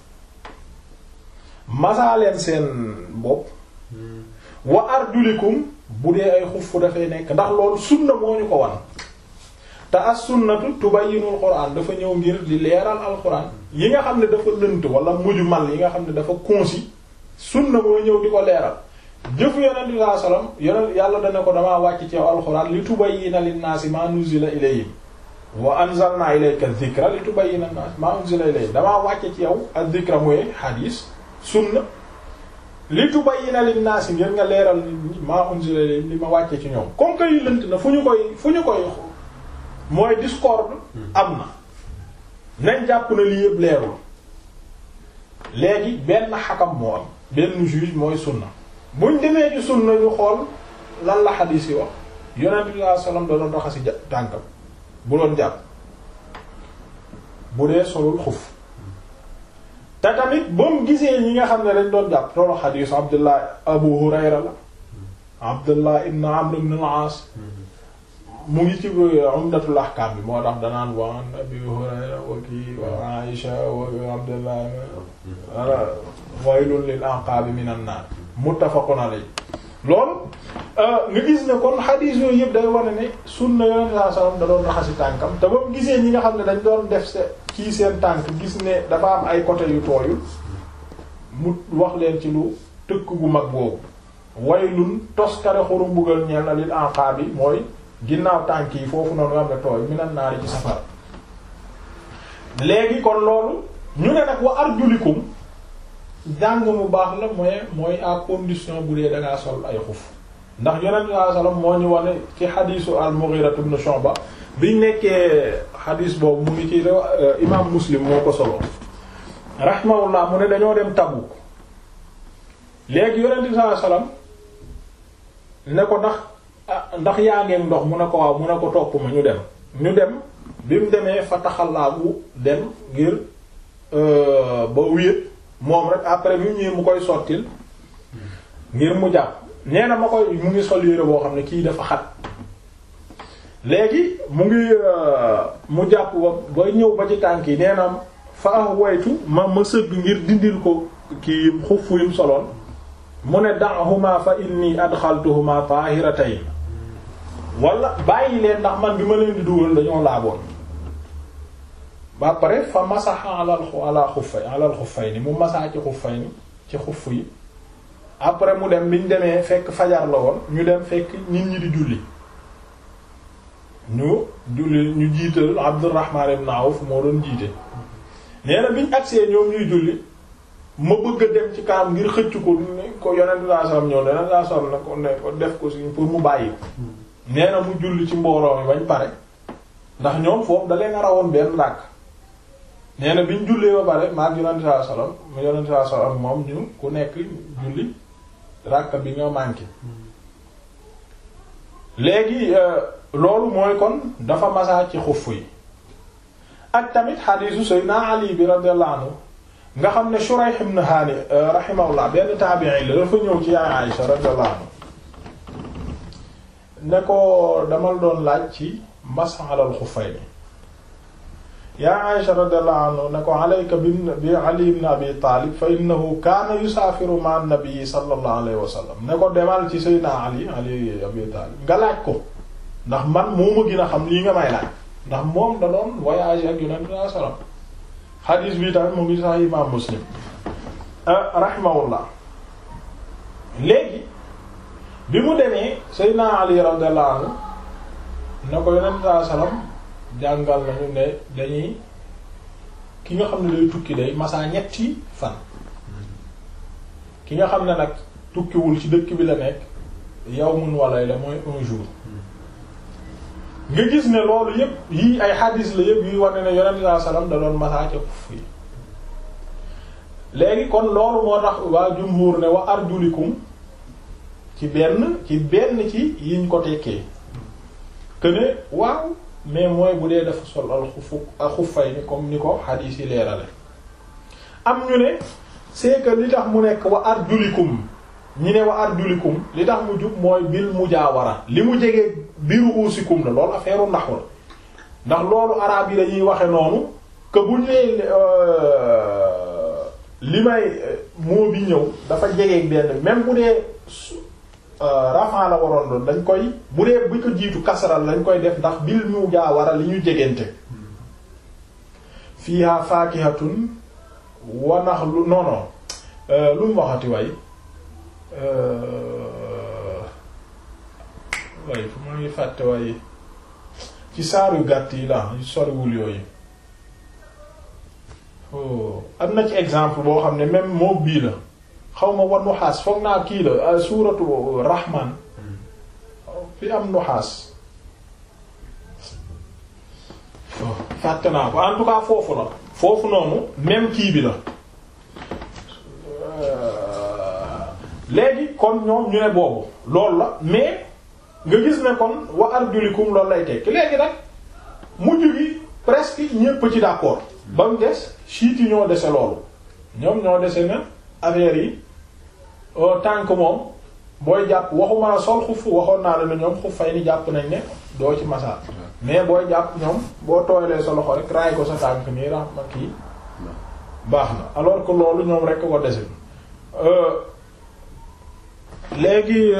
masa leen seen bopp wa arjulikum bu dee ay xuf fu dafay nekk ndax loolu sunna moo ñu ko wan te as sunnatu tubayyinul quran dafa ñëw ngir di leeral alquran yi nga xam ne dafa lënt wala mujmal yi nga xam ne dafa concis sunna moo ñëw di ko leeral jëfu yonent bi sallallahu alayhi wasallam yonent yàlla dana ko damaa wàcc ci alquran li tubayyina linnaasi ma nuzila ilayhim wa anzalna ilayka dhikra li tubayyina linnaasi ma unzila ilayhim damaa wàcc ci yow ad-dhikra mooy hadis sunna li tubayyina linnaasi ngir nga leeral ma unzila ilayhim li ma wàcce ci ñoom comme que yi lënt na fu ñu koy fu ñu koy mooy discorde am na nañ jàpp na lii yëpp leerul léegi benn xakam moo am benn juge mooy sunna buñ demee ci sunna ñu xool lan la xadiis yi wax yonent bi sallallahu alayhi wasallam da doon raxasi tànkam bu doon jàpp bu dee solul xuf te tamit ba mu gisee ñi nga xam ne dañ doon jàpp toolu xadiisu Abdullah Abu Hurayra la Abdullah ibn Amr ibn al-As mu ngi ci Umdatul Ahkam bi moo tax danaan wa an Abi Hurayra wa kii wa Aisha wa Abdullah wala waylun lil aqabi minan nar muttafaqun alayhi loolu nga gis ne kon xadiis yooyu yëpp day wane ne sunna yonent saa sallam da doon raxasi tànkam te ba mu gisee ñi nga xam ne dañ doon def se kii seen tànk gis ne dafa am ay côté yu tooyul mu wax leen ci lu tëkk gu mag boobu waylun toskare xuru mbugal ñeel na lil anqaab yi mooy ginnaaw tànk yi foofu noonu nga xam ne tooy minan naari ci safara léegi kon loolu ñu ne nag wa arjulikum jàng mu baax la mooy mooy à condition bu dee dangaa sol ay xuf ndax yonent bi sallallahu alayhi wasallam moo ñu wane ci xadiisu al-Mughira ibn Shu'ba biñ nekkee xadiis boobu mu ngi ci imaam Muslim moo ko solo rahimahullah mu ne dañoo dem Tabuk léegi yonent bi sallallahu alayhi wasallam ne ko ndax ndax yaa ngeen ndox mu ne ko waaw mu ne ko topp ma ñu dem ñu dem bi mu demee fa taxalaabu dem ngir ba wéet moom rek après bi mu ñëwee mu koy sottil ngir mu jàpp nee na ma koy mu ngi sol yére boo xam ne kii dafa xat léegi mu ngi mu jàpp ba ba ñëw ba ci tànk yi nee na fa ah waytu ma ma sëgg ngir dindil ko kii xuff yim soloon mu ne da'huma fa inni adxaltuhuma tahiratayn wala bàyyi leen ndax man bi ma leen di dugal dañoo laaboon ba pare fa masaxa alal ala xuffay alal xuffay ni mu masaa ci xuffay ni ci xuff yi après mu dem biñ demee fekk fajar la woon ñu dem fekk nit ñi di julli ñu julli ñu jiital Abdurrahman ibn Awf moo doon jiite nee na biñ agsee ñoom ñuy julli ma bëgg a dem ci kanam ngir xëcc ko ni ko yonent saa sallam ñëw yonent saa sallam ne ko ne ko def ko si pour mu bàyyi nee na mu julli ci mbooloo mi bañ pare ndax ñoom foofu da leen a rawoon benn ràkk nee na biñ jullee ba pare maag yonent saa sallam mu yonent saa sallam moom ñu ku nekk julli ràkk bi nga manqué léegi loolu mooy kon dafa masaa ci xuff yi ak tamit xadiisu Seydina Ali bi radiyallahu anhu nga xam ne Shurayh ibn Hani rahimahullah benn taabi'i la dafa ñëw ci yaay Aïsha radiyallahu anhu ne ko damal doon laaj ci masx alal xuffayni yaa Aïsha radiyallahu anhu ne ko alayka bi Ali ibn Abi Talib fa innahu kaana yusaafiru ma'a an-nabi sallallahu alayhi wa sallam ne ko demal ci Seydina Ali Ali Abi Talib nga laaj ko ndax man moo ma gën a xam lii nga may laaj ndax moom da doon voyage ak Yonent sallallahu alayhi wa sallam xadiis bi tamit mu ngi sax imaam Muslim rahimahullah léegi bi mu demee Seydina Ali radiyallahu anhu ne ko Yonent sallallahu alayhi wa sallam jàngal nañu ne dañuy ki nga xam ne day tukki day masaa ñetti fan ki nga xam ne nag tukkiwul ci dëkk bi la nekk yawmun wa layla mooy un jour nga gis ne loolu yépp yii ay xadiis la yépp yuy wane ne yonent saa salaam da doon masaa ca xuff yi léegi kon loolu moo tax waa jumhur ne wa arjulikum ci benn ci benn ci yiñ ko tekkee que ne waaw mais mooy bu dee dafa sol al xufu al xuffay ni comme ni ko xadiis yi leerale am ñu ne c'est que li tax mu nekk wa arjulikum ñi ne wa arjulikum li tax mu jub mooy bil mujaawara li mu jege biiru uusikum la loolu affaire ndax la ndax loolu araab yi dañuy waxe noonu que bu ñu nee li may moo bi ñëw dafa jege benn même bu dee rafaa la waroon doon dañ koy bu dee bu ko jiitu kasaral dañ koy def ndax bil mujaawara li ñu jegente fiha fakihatun wa naxlu non non lu mu waxati way waaye fu ma ngi fàtte waaye ci saaru gàtt yi la yu soriwul yooyu am na ci exemple boo xam ne même moom bii la xaw ma war nuxaas foog naa kii la suuratu rahman fi am nuxaas fàtte naa ko en tout cas foofu la foofu noonu même kii bi la léegi kon ñoom ñu ne boobu loolu la mais nga gis ne kon wa arjulikum loolu lay tekki léegi nag mujj gi presque ñépp ci d'accord ba mu des chiites yi ñoo dese loolu ñoom ñoo dese na affaire yi tant que moom booy jàpp waxuma la sol xuf waxoon naa la ne ñoom xuf fay ni jàpp nañ ne doo ci masaa mais booy jàpp ñoom boo tooylee sa loxo rek raay ko sa tànk nii rax ma kii baax na alors que loolu ñoom rek ko dese léegi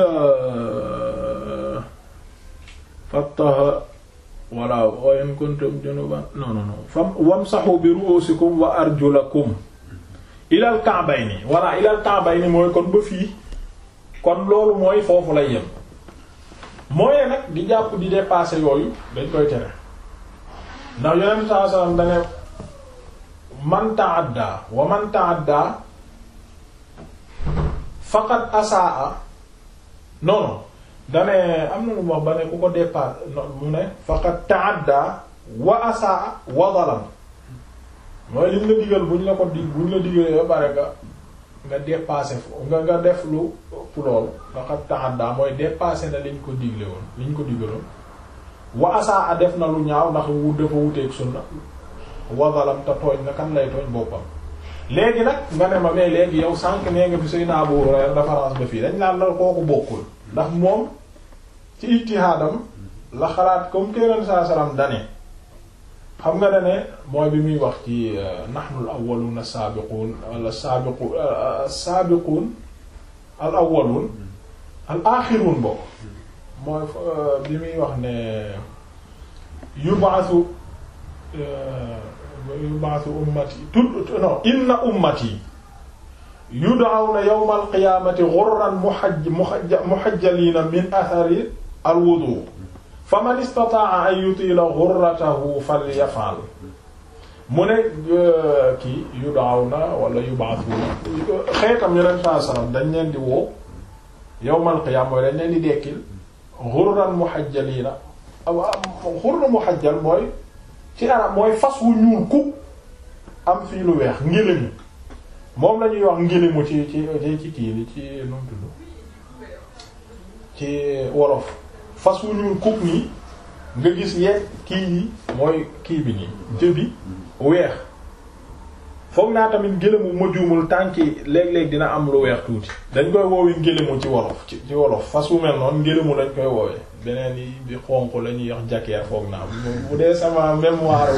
fattaha walla wa in kuntum junuban non non non fam wamsahu bi ru'usikum wa arjulakum ilal ka'bayni walla ilal ka'bayni mooy kon ba fii kon loolu mooy foofu lay yem mooy nag di jàpp di dépasser yooyu dañ koy tere ndax yonent saa sallam dane man ta'adda wa man ta'adda faqad asaa non non dane am na lu mu wax ba ne ku ko dépasse mu ne faqad ta'adda wa asaa wa zalam mooy liñ la digal buñ la ko dig buñ la digalee ba pare nga nga dépassé nga nga def lu pour loolu faqad ta'adda mooy dépassé na liñ ko digle woon liñ ko digaloon wa asaa def na lu ñaaw ndax wu dafa wuteeg sunna wa zalam te tooñ na kan lay tooñ boppam léegi nag nga ne ma mais léegi yow sànq nee nga fi say naa bu référence ba fii dañ naan la kooku bokkul ndax moom ci ijtihaadam la xalaat comme kéran saa salaam dane xam nga dane mooy bi muy wax ci nahnu al awwalun as-sabiqun wala sabiqun as-sabiqun al awwalun al axirun bokk mooy bi muy wax ne yub'athu yub'athu ummati tud non inna ummati yud'awna yawma al-qiyamati ghurran muhajj muhajjalina min athari al-wudu faman istata'a an yutila ghurratahu falyaf'al mu ne kii yud'awna wala yub'athuna xeetam yeneen saa salaam dañ leen di woo yawmal qiyaama mooy dañ leen di dekkil ghurran muhajjalina ghurran muhajjal mooy ci arab mooy fas wu ñuul ku am fii lu weex ngélému moom la ñuy wax ngélému ci ci ci kii li ci nu mu tudd ci wolof fas wu ñuul kuk nii nga gis yegg kii yi mooy kii bi nii jëbi weex foog naa tamit ngélému ma juumul tànki léeg-léeg dina am lu weex tuuti dañ koy woowee ngélému ci wolof ci ci wolof fas wu mel noonu ngélému lañ koy woowee beneen yi bi xonq la ñuy wax jakeer foog naa bu dee sama mémoire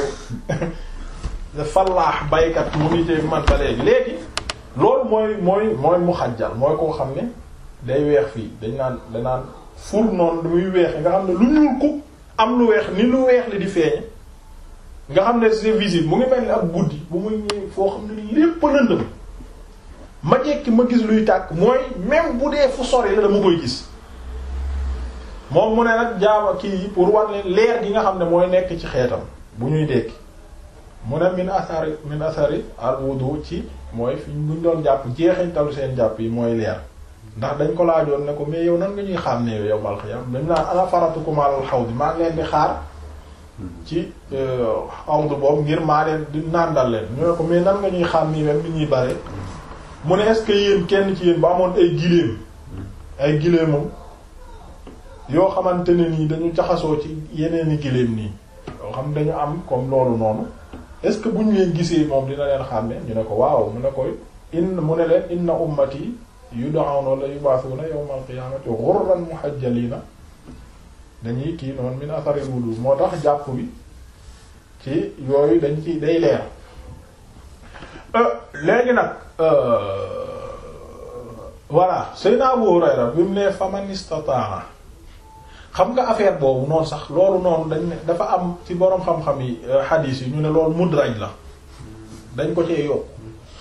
fallaax baykat mu ngi ci man ba léegi léegi loolu mooy mooy mooy mu xajjal mooy koo xam ne day weex fii dañ naan danaan fur noonu muy weex nga xam ne lu ñuul ku am lu weex ni lu weex li di feeñe nga xam ne c'est visible mu ngi mel ni ak guddi bu muy ñëw foo xam ne lépp lëndëm ma jekki ma gis luy tàkk mooy même bu dee fu sori la dama koy gis moom mu ne nag jaama kii yi pour war leen leer gi nga xam ne mooy nekk ci xeetam bu ñuy dekki mu ne min asari min asari al wudu ci mooy fi buñ doon jàpp jeexintalu seen jàpp yi mooy leer ndax dañ ko laajoon ne ko mais yow nan nga ñuy xam ne yow mal xiyam dañ naan ana faratukum alal xawdi maa ngi leen di xaar ci xawdu boobu ngir maa leen di nàndal leen ñu ne ko mais nan nga ñuy xam nii même ni ñuy bare mu ne est-ce que yéen kenn ci yéen ba amoon ay giléem ay giléemam yoo xamante ne nii dañu jaxasoo ci yeneeni giléem nii yoo xam dañu am comme loolu noonu est-ce que bu ñu leen gisee moom dina leen xàmme ñu ne ko waaw mu ne koy in mu ne leen inna ummati yud'awna wala yub'athuna yawmal qiyamati ghurran muhajjalina dañuy kii noonu min atharil wudu moo tax jàpp bi ci yooyu dañ ci day leer léegi nag voilà Seydina Abu Hurayra bi mu ne faman istata'a xam nga affaire boobu noonu sax loolu noonu dañ ne dafa am ci boroom xam-xam yi xadiis yi ñu ne loolu mudraj la dañ ko cee yokk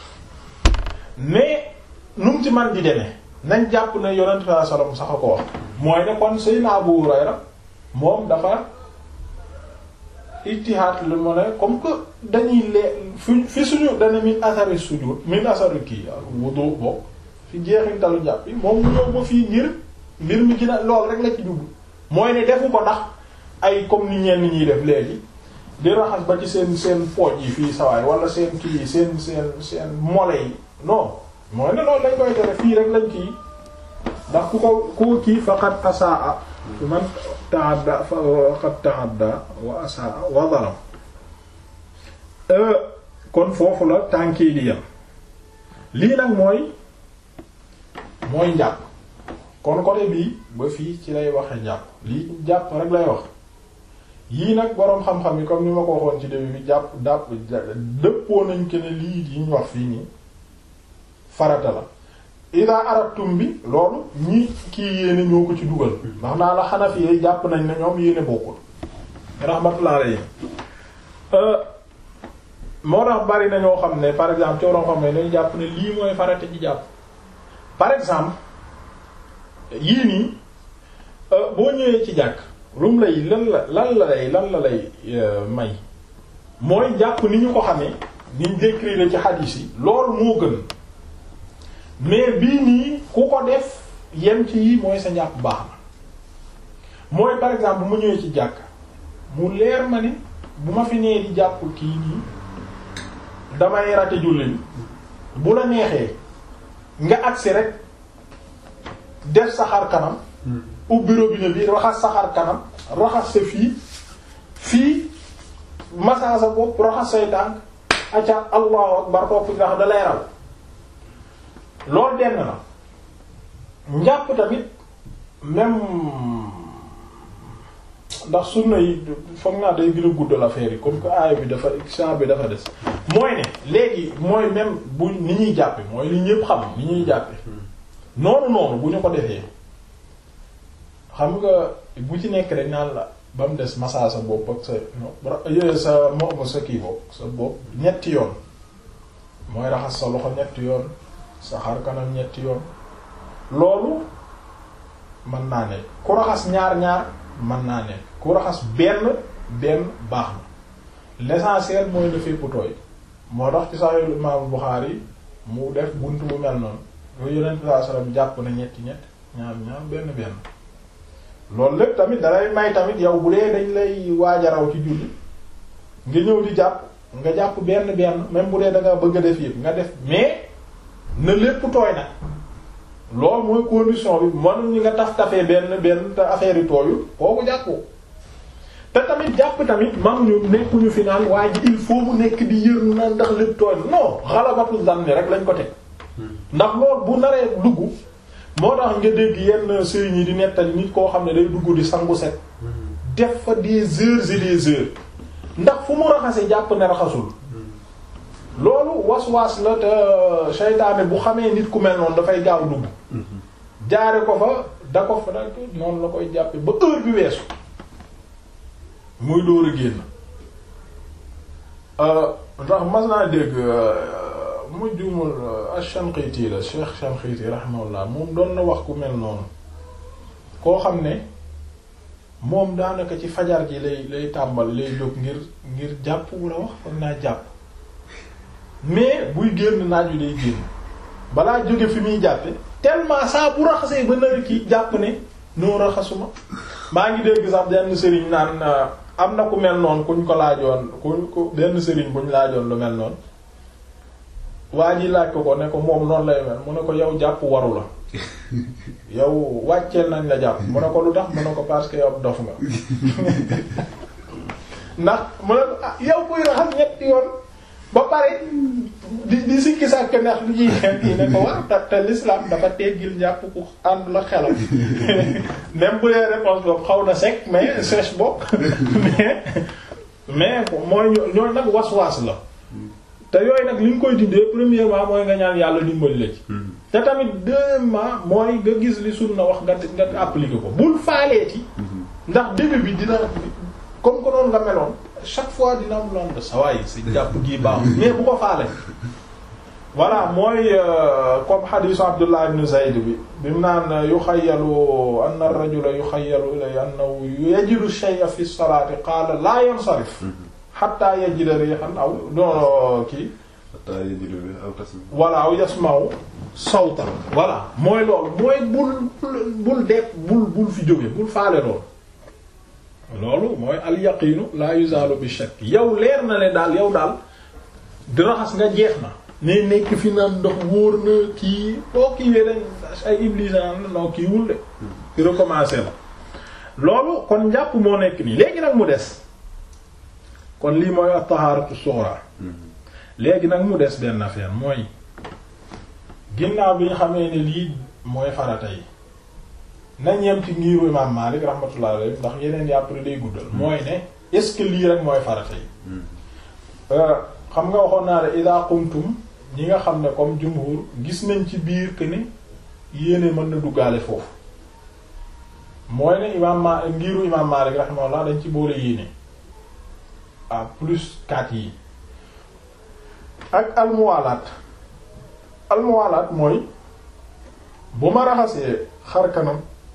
mais nu mu ci man di demee nañ jàpp ne yonent sallallahu alayhi wasallam sax a ko wax mooy ne kon Seydina Abu Hurayra moom dafa ijtihaad lu mu ne comme que dañuy lee fi fi suñu dana min asari sujud min asari kii wudu bokk fi jeexintalu jàpp yi moom mu ñëw ba fii ngir mbir mi gina lool rek la ci jublu mooy ne defu ko ndax ay comme ni ñenn ñiy def léegi di raxas ba ci seen seen pooj yi fii sawaay wala seen kii yi seen seen seen mole yi non mooy ne loolu lañ koy tere fii rek lañ kii ndax ku ko ku kii faqat asaa man ta'adda faqat ta'adda wa asaa wa zalam kon foofu la tànkii di yam lii nag mooy mooy njàpp kon côté bii ba fii ci lay waxe njàpp lii jàpp rek lay wax yii nag boroom xam-xam yi comme ni ma ko waxoon ci début bi jàpp dàpp dëppoo nañ ke ne lii yi ñu wax fii nii farata la ida aratum bi loolu ñi kii yéene ñoo ko ci dugal ndax naa la Hanafi yi jàpp nañ ne ñoom yéene bokkul rahmatullah alayhi moo tax bari na ñoo xam ne par exemple cooroon xam ne dañu jàpp ne lii mooy farata ci jàpp par exemple yii nii boo ñëwee ci jàkk lum lay lan la lan la lay lan la lay may mooy jàpp ni ñu ko xamee niñ décrire ci hadith yi loolu moo gën mais bii nii ku ko def yem ci yi mooy sa njàpp baax na mooy par exemple bu ma ñëwee ci jàkk mu leer ma ne bu ma fi nee di jàpp kii nii damay rate julli bu la neexee nga agsi rek def sa xar kanam ubbi robinet bi raxas sa xar kanam raxas sa fii fii massa sa bopp raxas say tànk acca allahu akbar topp ndax da lay raw loolu denn na njàpp tamit même ndax sunna yi foog naa day gën a guddal affaire yi comme que aaya bi dafa saa bi dafa des mooy ne léegi mooy même bu ni ñuy jàppe mooy li ñëpp xam ni ñuy jàppe noonu noonu bu ñu ko defee xam nga bu ci nekk rek naan la ba mu des massa sa bopp ak sa sa mo sa kii bopp sa bopp ñetti yoon mooy raxas sa loxo ñetti yoon sa xar kanam ñetti yoon loolu mën naa ne ku raxas ñaar ñaar mën naa ne ku raxas benn benn baax na l'essentiel mooy na fépp tooy moo tax ci Sahih Imam Bukhari mu def bunt bu mel noonu yooyu Yonent sallallahu alayhi wasallam jàpp na ñetti ñett ñaar ñaar benn benn loolu lépp tamit dalay may tamit yow bu dee dañ lay waajaraw ci julli nga ñëw di jàpp nga jàpp benn benn même bu dee da nga bëgg a def yëpp nga def mais na lépp tooy nag loolu mooy condition bi mënuñu nga taf tafee benn benn te affaire yi tooyul kooku jàppoo te tamit jàpp tamit mënuñu nekkuñu fi naan waaye ji il faut mu nekk di yër na ndax lépp tooy non xalabatu zanni rek lañ ko teg ndax loolu bu naree dugg moo tax nga dégg yenn sëriñ yi di nettali nit koo xam ne day dugg di sangu set def fa des heures et des heures ndax fu mu raxase jàpp ne raxasul loolu was-was la te seytaane bu xamee nit ku mel noonu dafay gaaw dugg jaare ko fa da ko fa da noonu la koy jàppe ba heure bi weesu muy dóor a génn ndax mas naa dégg mu juumul Ash-Shanqiti la Cheikh Shanqiti rahimahullah moom doon na wax ku mel noonu koo xam ne moom daanaka ci fajar ji lay lay tàmbal lay jóg ngir ngir jàpp wala wax foog naa jàpp mais buy génn naaj wi day génn balaa jóge fi muy jàppe tellement saa bu raxasee ba nawet ki jàpp ne noo raxasuma maa ngi dégg sax benn sëriñ naan am na ku mel noonu kuñ ko laajoon kuñ ko benn sëriñ buñ laajoon lu mel noonu waa ji laaj ko ko ne ko moom noonu lay mel mu ne ko yow jàpp waru la yow wàcceel nañ la jàpp mu ne ko lu tax mu ne ko parce que yow dof nga ndax mu ne ko ah yow kuy raxas ñetti yoon ba pare di di sikki sàkk ndax lu ñuy xeet yi ne ko war te te l'islam dafa teggil jàpp ku ànd la xelam même bu dee réponse boobu xaw na sec mais sèche bokk mais mais mooy ñooy nag was-was la te yooyu nag li nga koy dindee premièrement mooy nga ñaan yàlla dimbali la ci te tamit deuxièmement mooy nga gis li sunna wax nga nga appliquer ko bul faaleeti ndax début bi dina comme que noonu nga meloon chaque fois dina am loon de sawaay si jàpp gii baax mais bu ko faale voilà mooy comme xadisu Abdullah ibn Zayd bi bi mu naan yuxayyalu anna ar-rajula yuxayyalu ilayhi annahu yajidu shay'a fi as-salati qaala la yansarif hatta yajida rihan aw doon kii voilà aw yasma'u sawtan voilà mooy loolu mooy bul bul def bul bul fi jóge bul faale loolu loolu mooy al yaqinu la yuzalu bi shakk yow leer na ne daal yow daal di raxas nga jeex na ne nekk fi naan ndox wóor na kii boo kiiwee dañ ay iblis naan non kii wul de di recommencer la loolu kon njàpp moo nekk nii léegi nag mu des kon lii mooy at-taharatu sughra léegi nag mu des benn affaire mooy ginnaaw bi ñu xamee ne lii mooy farata yi nañ yem ci ngiiru imam Malik rahmatullah alayhi ndax yeneen yi après day guddal mooy ne est-ce que lii rek mooy farata yi xam nga waxoon naa ne ida qumtum ñi nga xam ne comme jumhur gis nañ ci biir que ne yéene mën na duggaale foofu mooy ne imaam ma ngiru imaam Maalik rahimahullah dañ ci boole yéene à plus quatre yi ak almuwaalaat almuwaalaat mooy bu ma raxasee xar kanam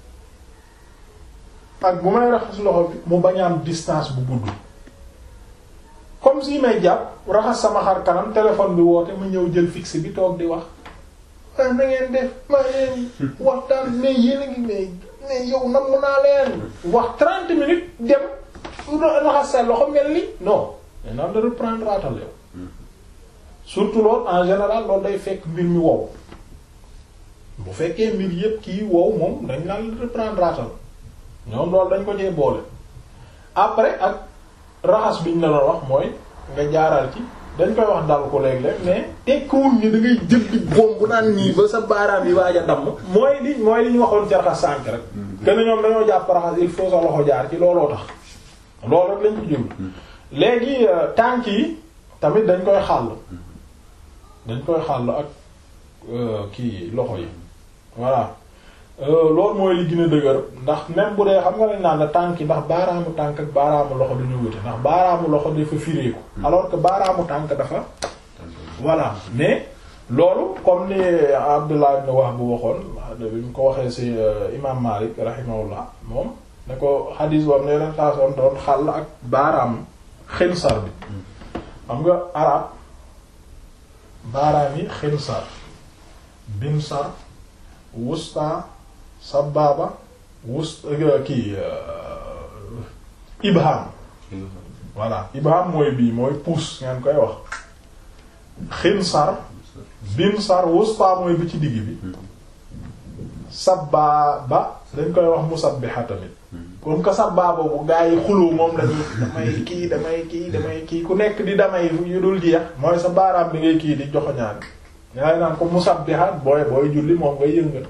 ak bu may raxas loxo bi mu bañ a am distance bu gudd comme si may jàpp raxas sama xar kanam téléphone bi woote ma ñëw jël fixe bi toog di wax ah na ngeen def maa leen waxtaan mais yéen a ngi mais mais yow nam mu naa leen wax trente minutes dem raxas sa loxo mel ni non mais naan la reprendre atal yow surtout loolu en général loolu day fekk mbir mi wow bu fekkee mbir yépp kii wow moom dañ naan la reprendre atal ñoom loolu dañ ko cee boole après ak raxas biñ la doon wax mooy nga jaaral ci dañ koy wax dal ko léeg-léeg mais tekkiwul ni da ngay jël di boom bu naan nii ba sa baaraam yi waaj a damm mooy li mooy li ñu waxoon ci raxas sànk rek kenn ñoom dañoo jàpp raxas il faut sa loxo jaar ci looloo tax loolu rek lañ ko jublu léegi tànk yi tamit dañ koy xàll dañ koy xàll ak kii loxo yi voilà loolu mooy li gën a dëgër ndax même bu dee xam nga lañ naan la tànk yi ndax baaraamu tànk ak baaraamu loxo duñu wute ndax baaraamu loxo dafa fireeku alors que baaraamu tànk dafa voilà mais loolu comme ni Abdullah ibn Wahb bu waxoon bi mu ko waxee ci imam Malik rahimahullah moom ne ko xadiis bam ne leen taasoon doon xàll ak baaraam xinsar bi xam nga arab baaraam yi xinsar binsar wusta sababa wus kii ibham voilà ibham mooy bii mooy pouce ngeen koy wax xinsar binsar wusta mooy bi ci digg bi sababa dañ koy wax musabbiha tamit comme que sababa bu gaa yi xuloo moom lañu damay kii damay kii damay kii ku nekk di damay yu dul jeex mooy sa baaraam bi ngay kii di joxoñaan yaay naan ko musabbiha booy booy julli moom ngay yëngal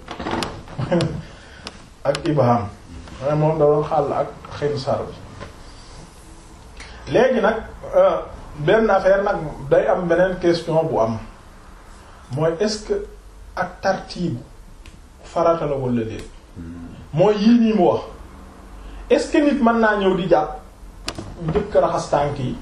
ak ibham moom da doon xàll ak xinsar bi léegi nag benn affaire nag day am beneen question bu am mooy est-ce que ak tartiibu farata la walla déet mooy yii nii mu wax est-ce que nit mën naa ñëw di jàpp njëkk raxas tànk yi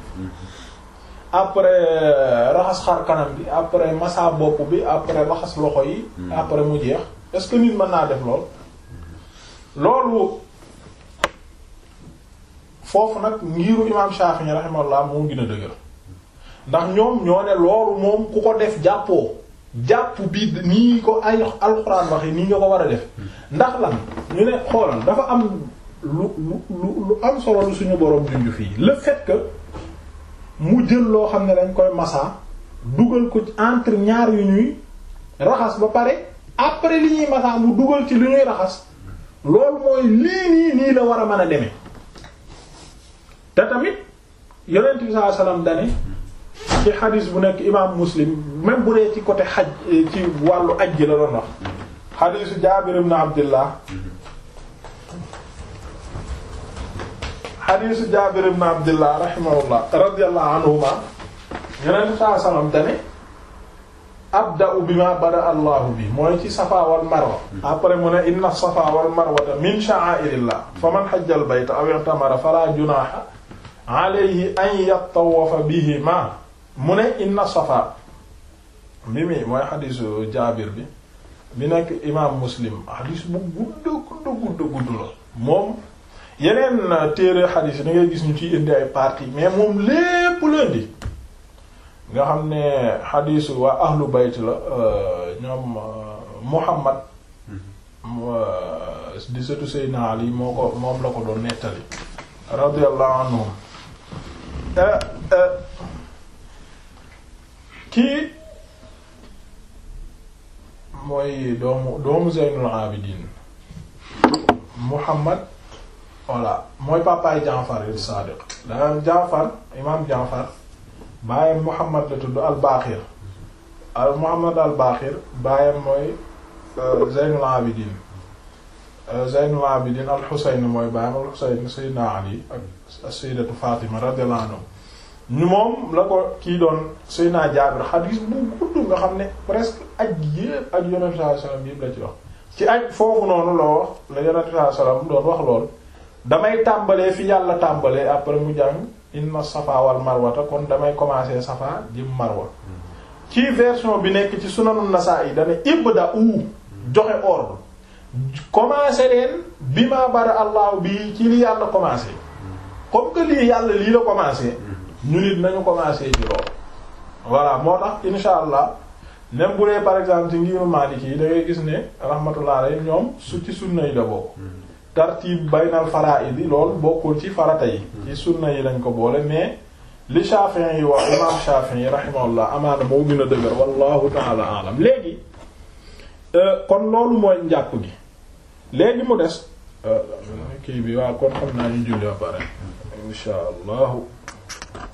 après raxas xar kanam bi après massa bopp bi après raxas loxo yi après mu jeex est-ce que nit mën naa def lool loolu foofu nag ngiiru imaam Shafi'i rahimahullah moo gën a dëgër ndax ñoom ñoo ne loolu moom ku ko def jàppoo jàpp bi nii ko ay alxuraan waxe nii nga ko war a def ndax lan ñu ne xoolal dafa am lu lu lu am solo lu suñu boroom junju fii le fait que mu jël loo xam ne dañ koy massa dugal ko entre ñaar yu ñuy raxas ba pare après li ñuy massa mu dugal ci li ñuy raxas loolu mooy lii nii nii la war a mën a demee te tamit yonent bi sallallahu alayhi wasallam dane ci xadis bu nekk imam muslim même bu dee ci côté xaj ci wàllu aj ji la doon wax xadisu Jaabir ibn Abdillah xadisu Jaabir ibn Abdillah rahimahullah radiyallahu anhuma yonent bi sallallahu alayhi wasallam dane abda'u bima bada allahu bi mooy ci safa wal marwa après mu ne inna safa wal marwata min sha'airillah faman hajja al bayta aw i'tamara fala junaha alayhi an yattawafa bihima mu ne inna safa bi mi mooy xadisu jaabir bi bi nekk imam muslim xadis bu gudd gudd gudd gudd la moom yeneen téere xadis yi da ngay gis ñu ciy indi ay parties mais moom lépp lundi nga xam ne xadisu waa ahlu bayt la ñoom Muhammad di sëtu Seydina Ali moo ko moom la ko doon nettali radiyallahu anhum kii mooy doomu doomu Zeynul Abidin Muhammad voilà mooy papaay Jaafar as-Sadiq danga Jaafar imaam Jaafar baayam Muhammad la tudd al-Baqir al Muhammad al-Baqir baayam mooy Zeynul Abidin Zeynul Abidin al-Husayn mooy baayam al-Husayn Sayyidina Ali ak Sayyidatu Fatima radiyallahu anhu ñu moom la ko kii doon Sayyidina Jaabir xadiis bu gudd nga xam ne presque aj yépp ak Yonent sallallahu alayhi wasallam yépp la ci wax ci aj foofu noonu la wax la yonent bi sallam doon wax lool damay tàmbalee fi yàlla tàmbalee après mu jàng inna safa wal marwata kon damay commencer safa jëm marwa ci version bi nekk ci sunanu Nasa'i dane ibda u joxe ordre commencer leen bi ma bara allahu bi ci li yàlla commencer comme que lii yàlla lii la commencer ñu nit nañu commencer ci loolu voilà moo tax insha allah même bu dee par exemple ci ngiru Maliki yi da ngay gis ne rahmatullah alayhi ñoom su ci sunna yi la bokk tartib baynal fara'id yi loolu bokkul ci farata yi ci sunna yi lañ ko boole mais li Shafi'i yi wax imam Shafi'i rahimahullah amaana moo gën a dëgër wallahu ta'ala a'lam léegi kon loolu mooy njàpp gi léegi mu des kii bi waaw kon xam naa ñu julli ba pare insha allahu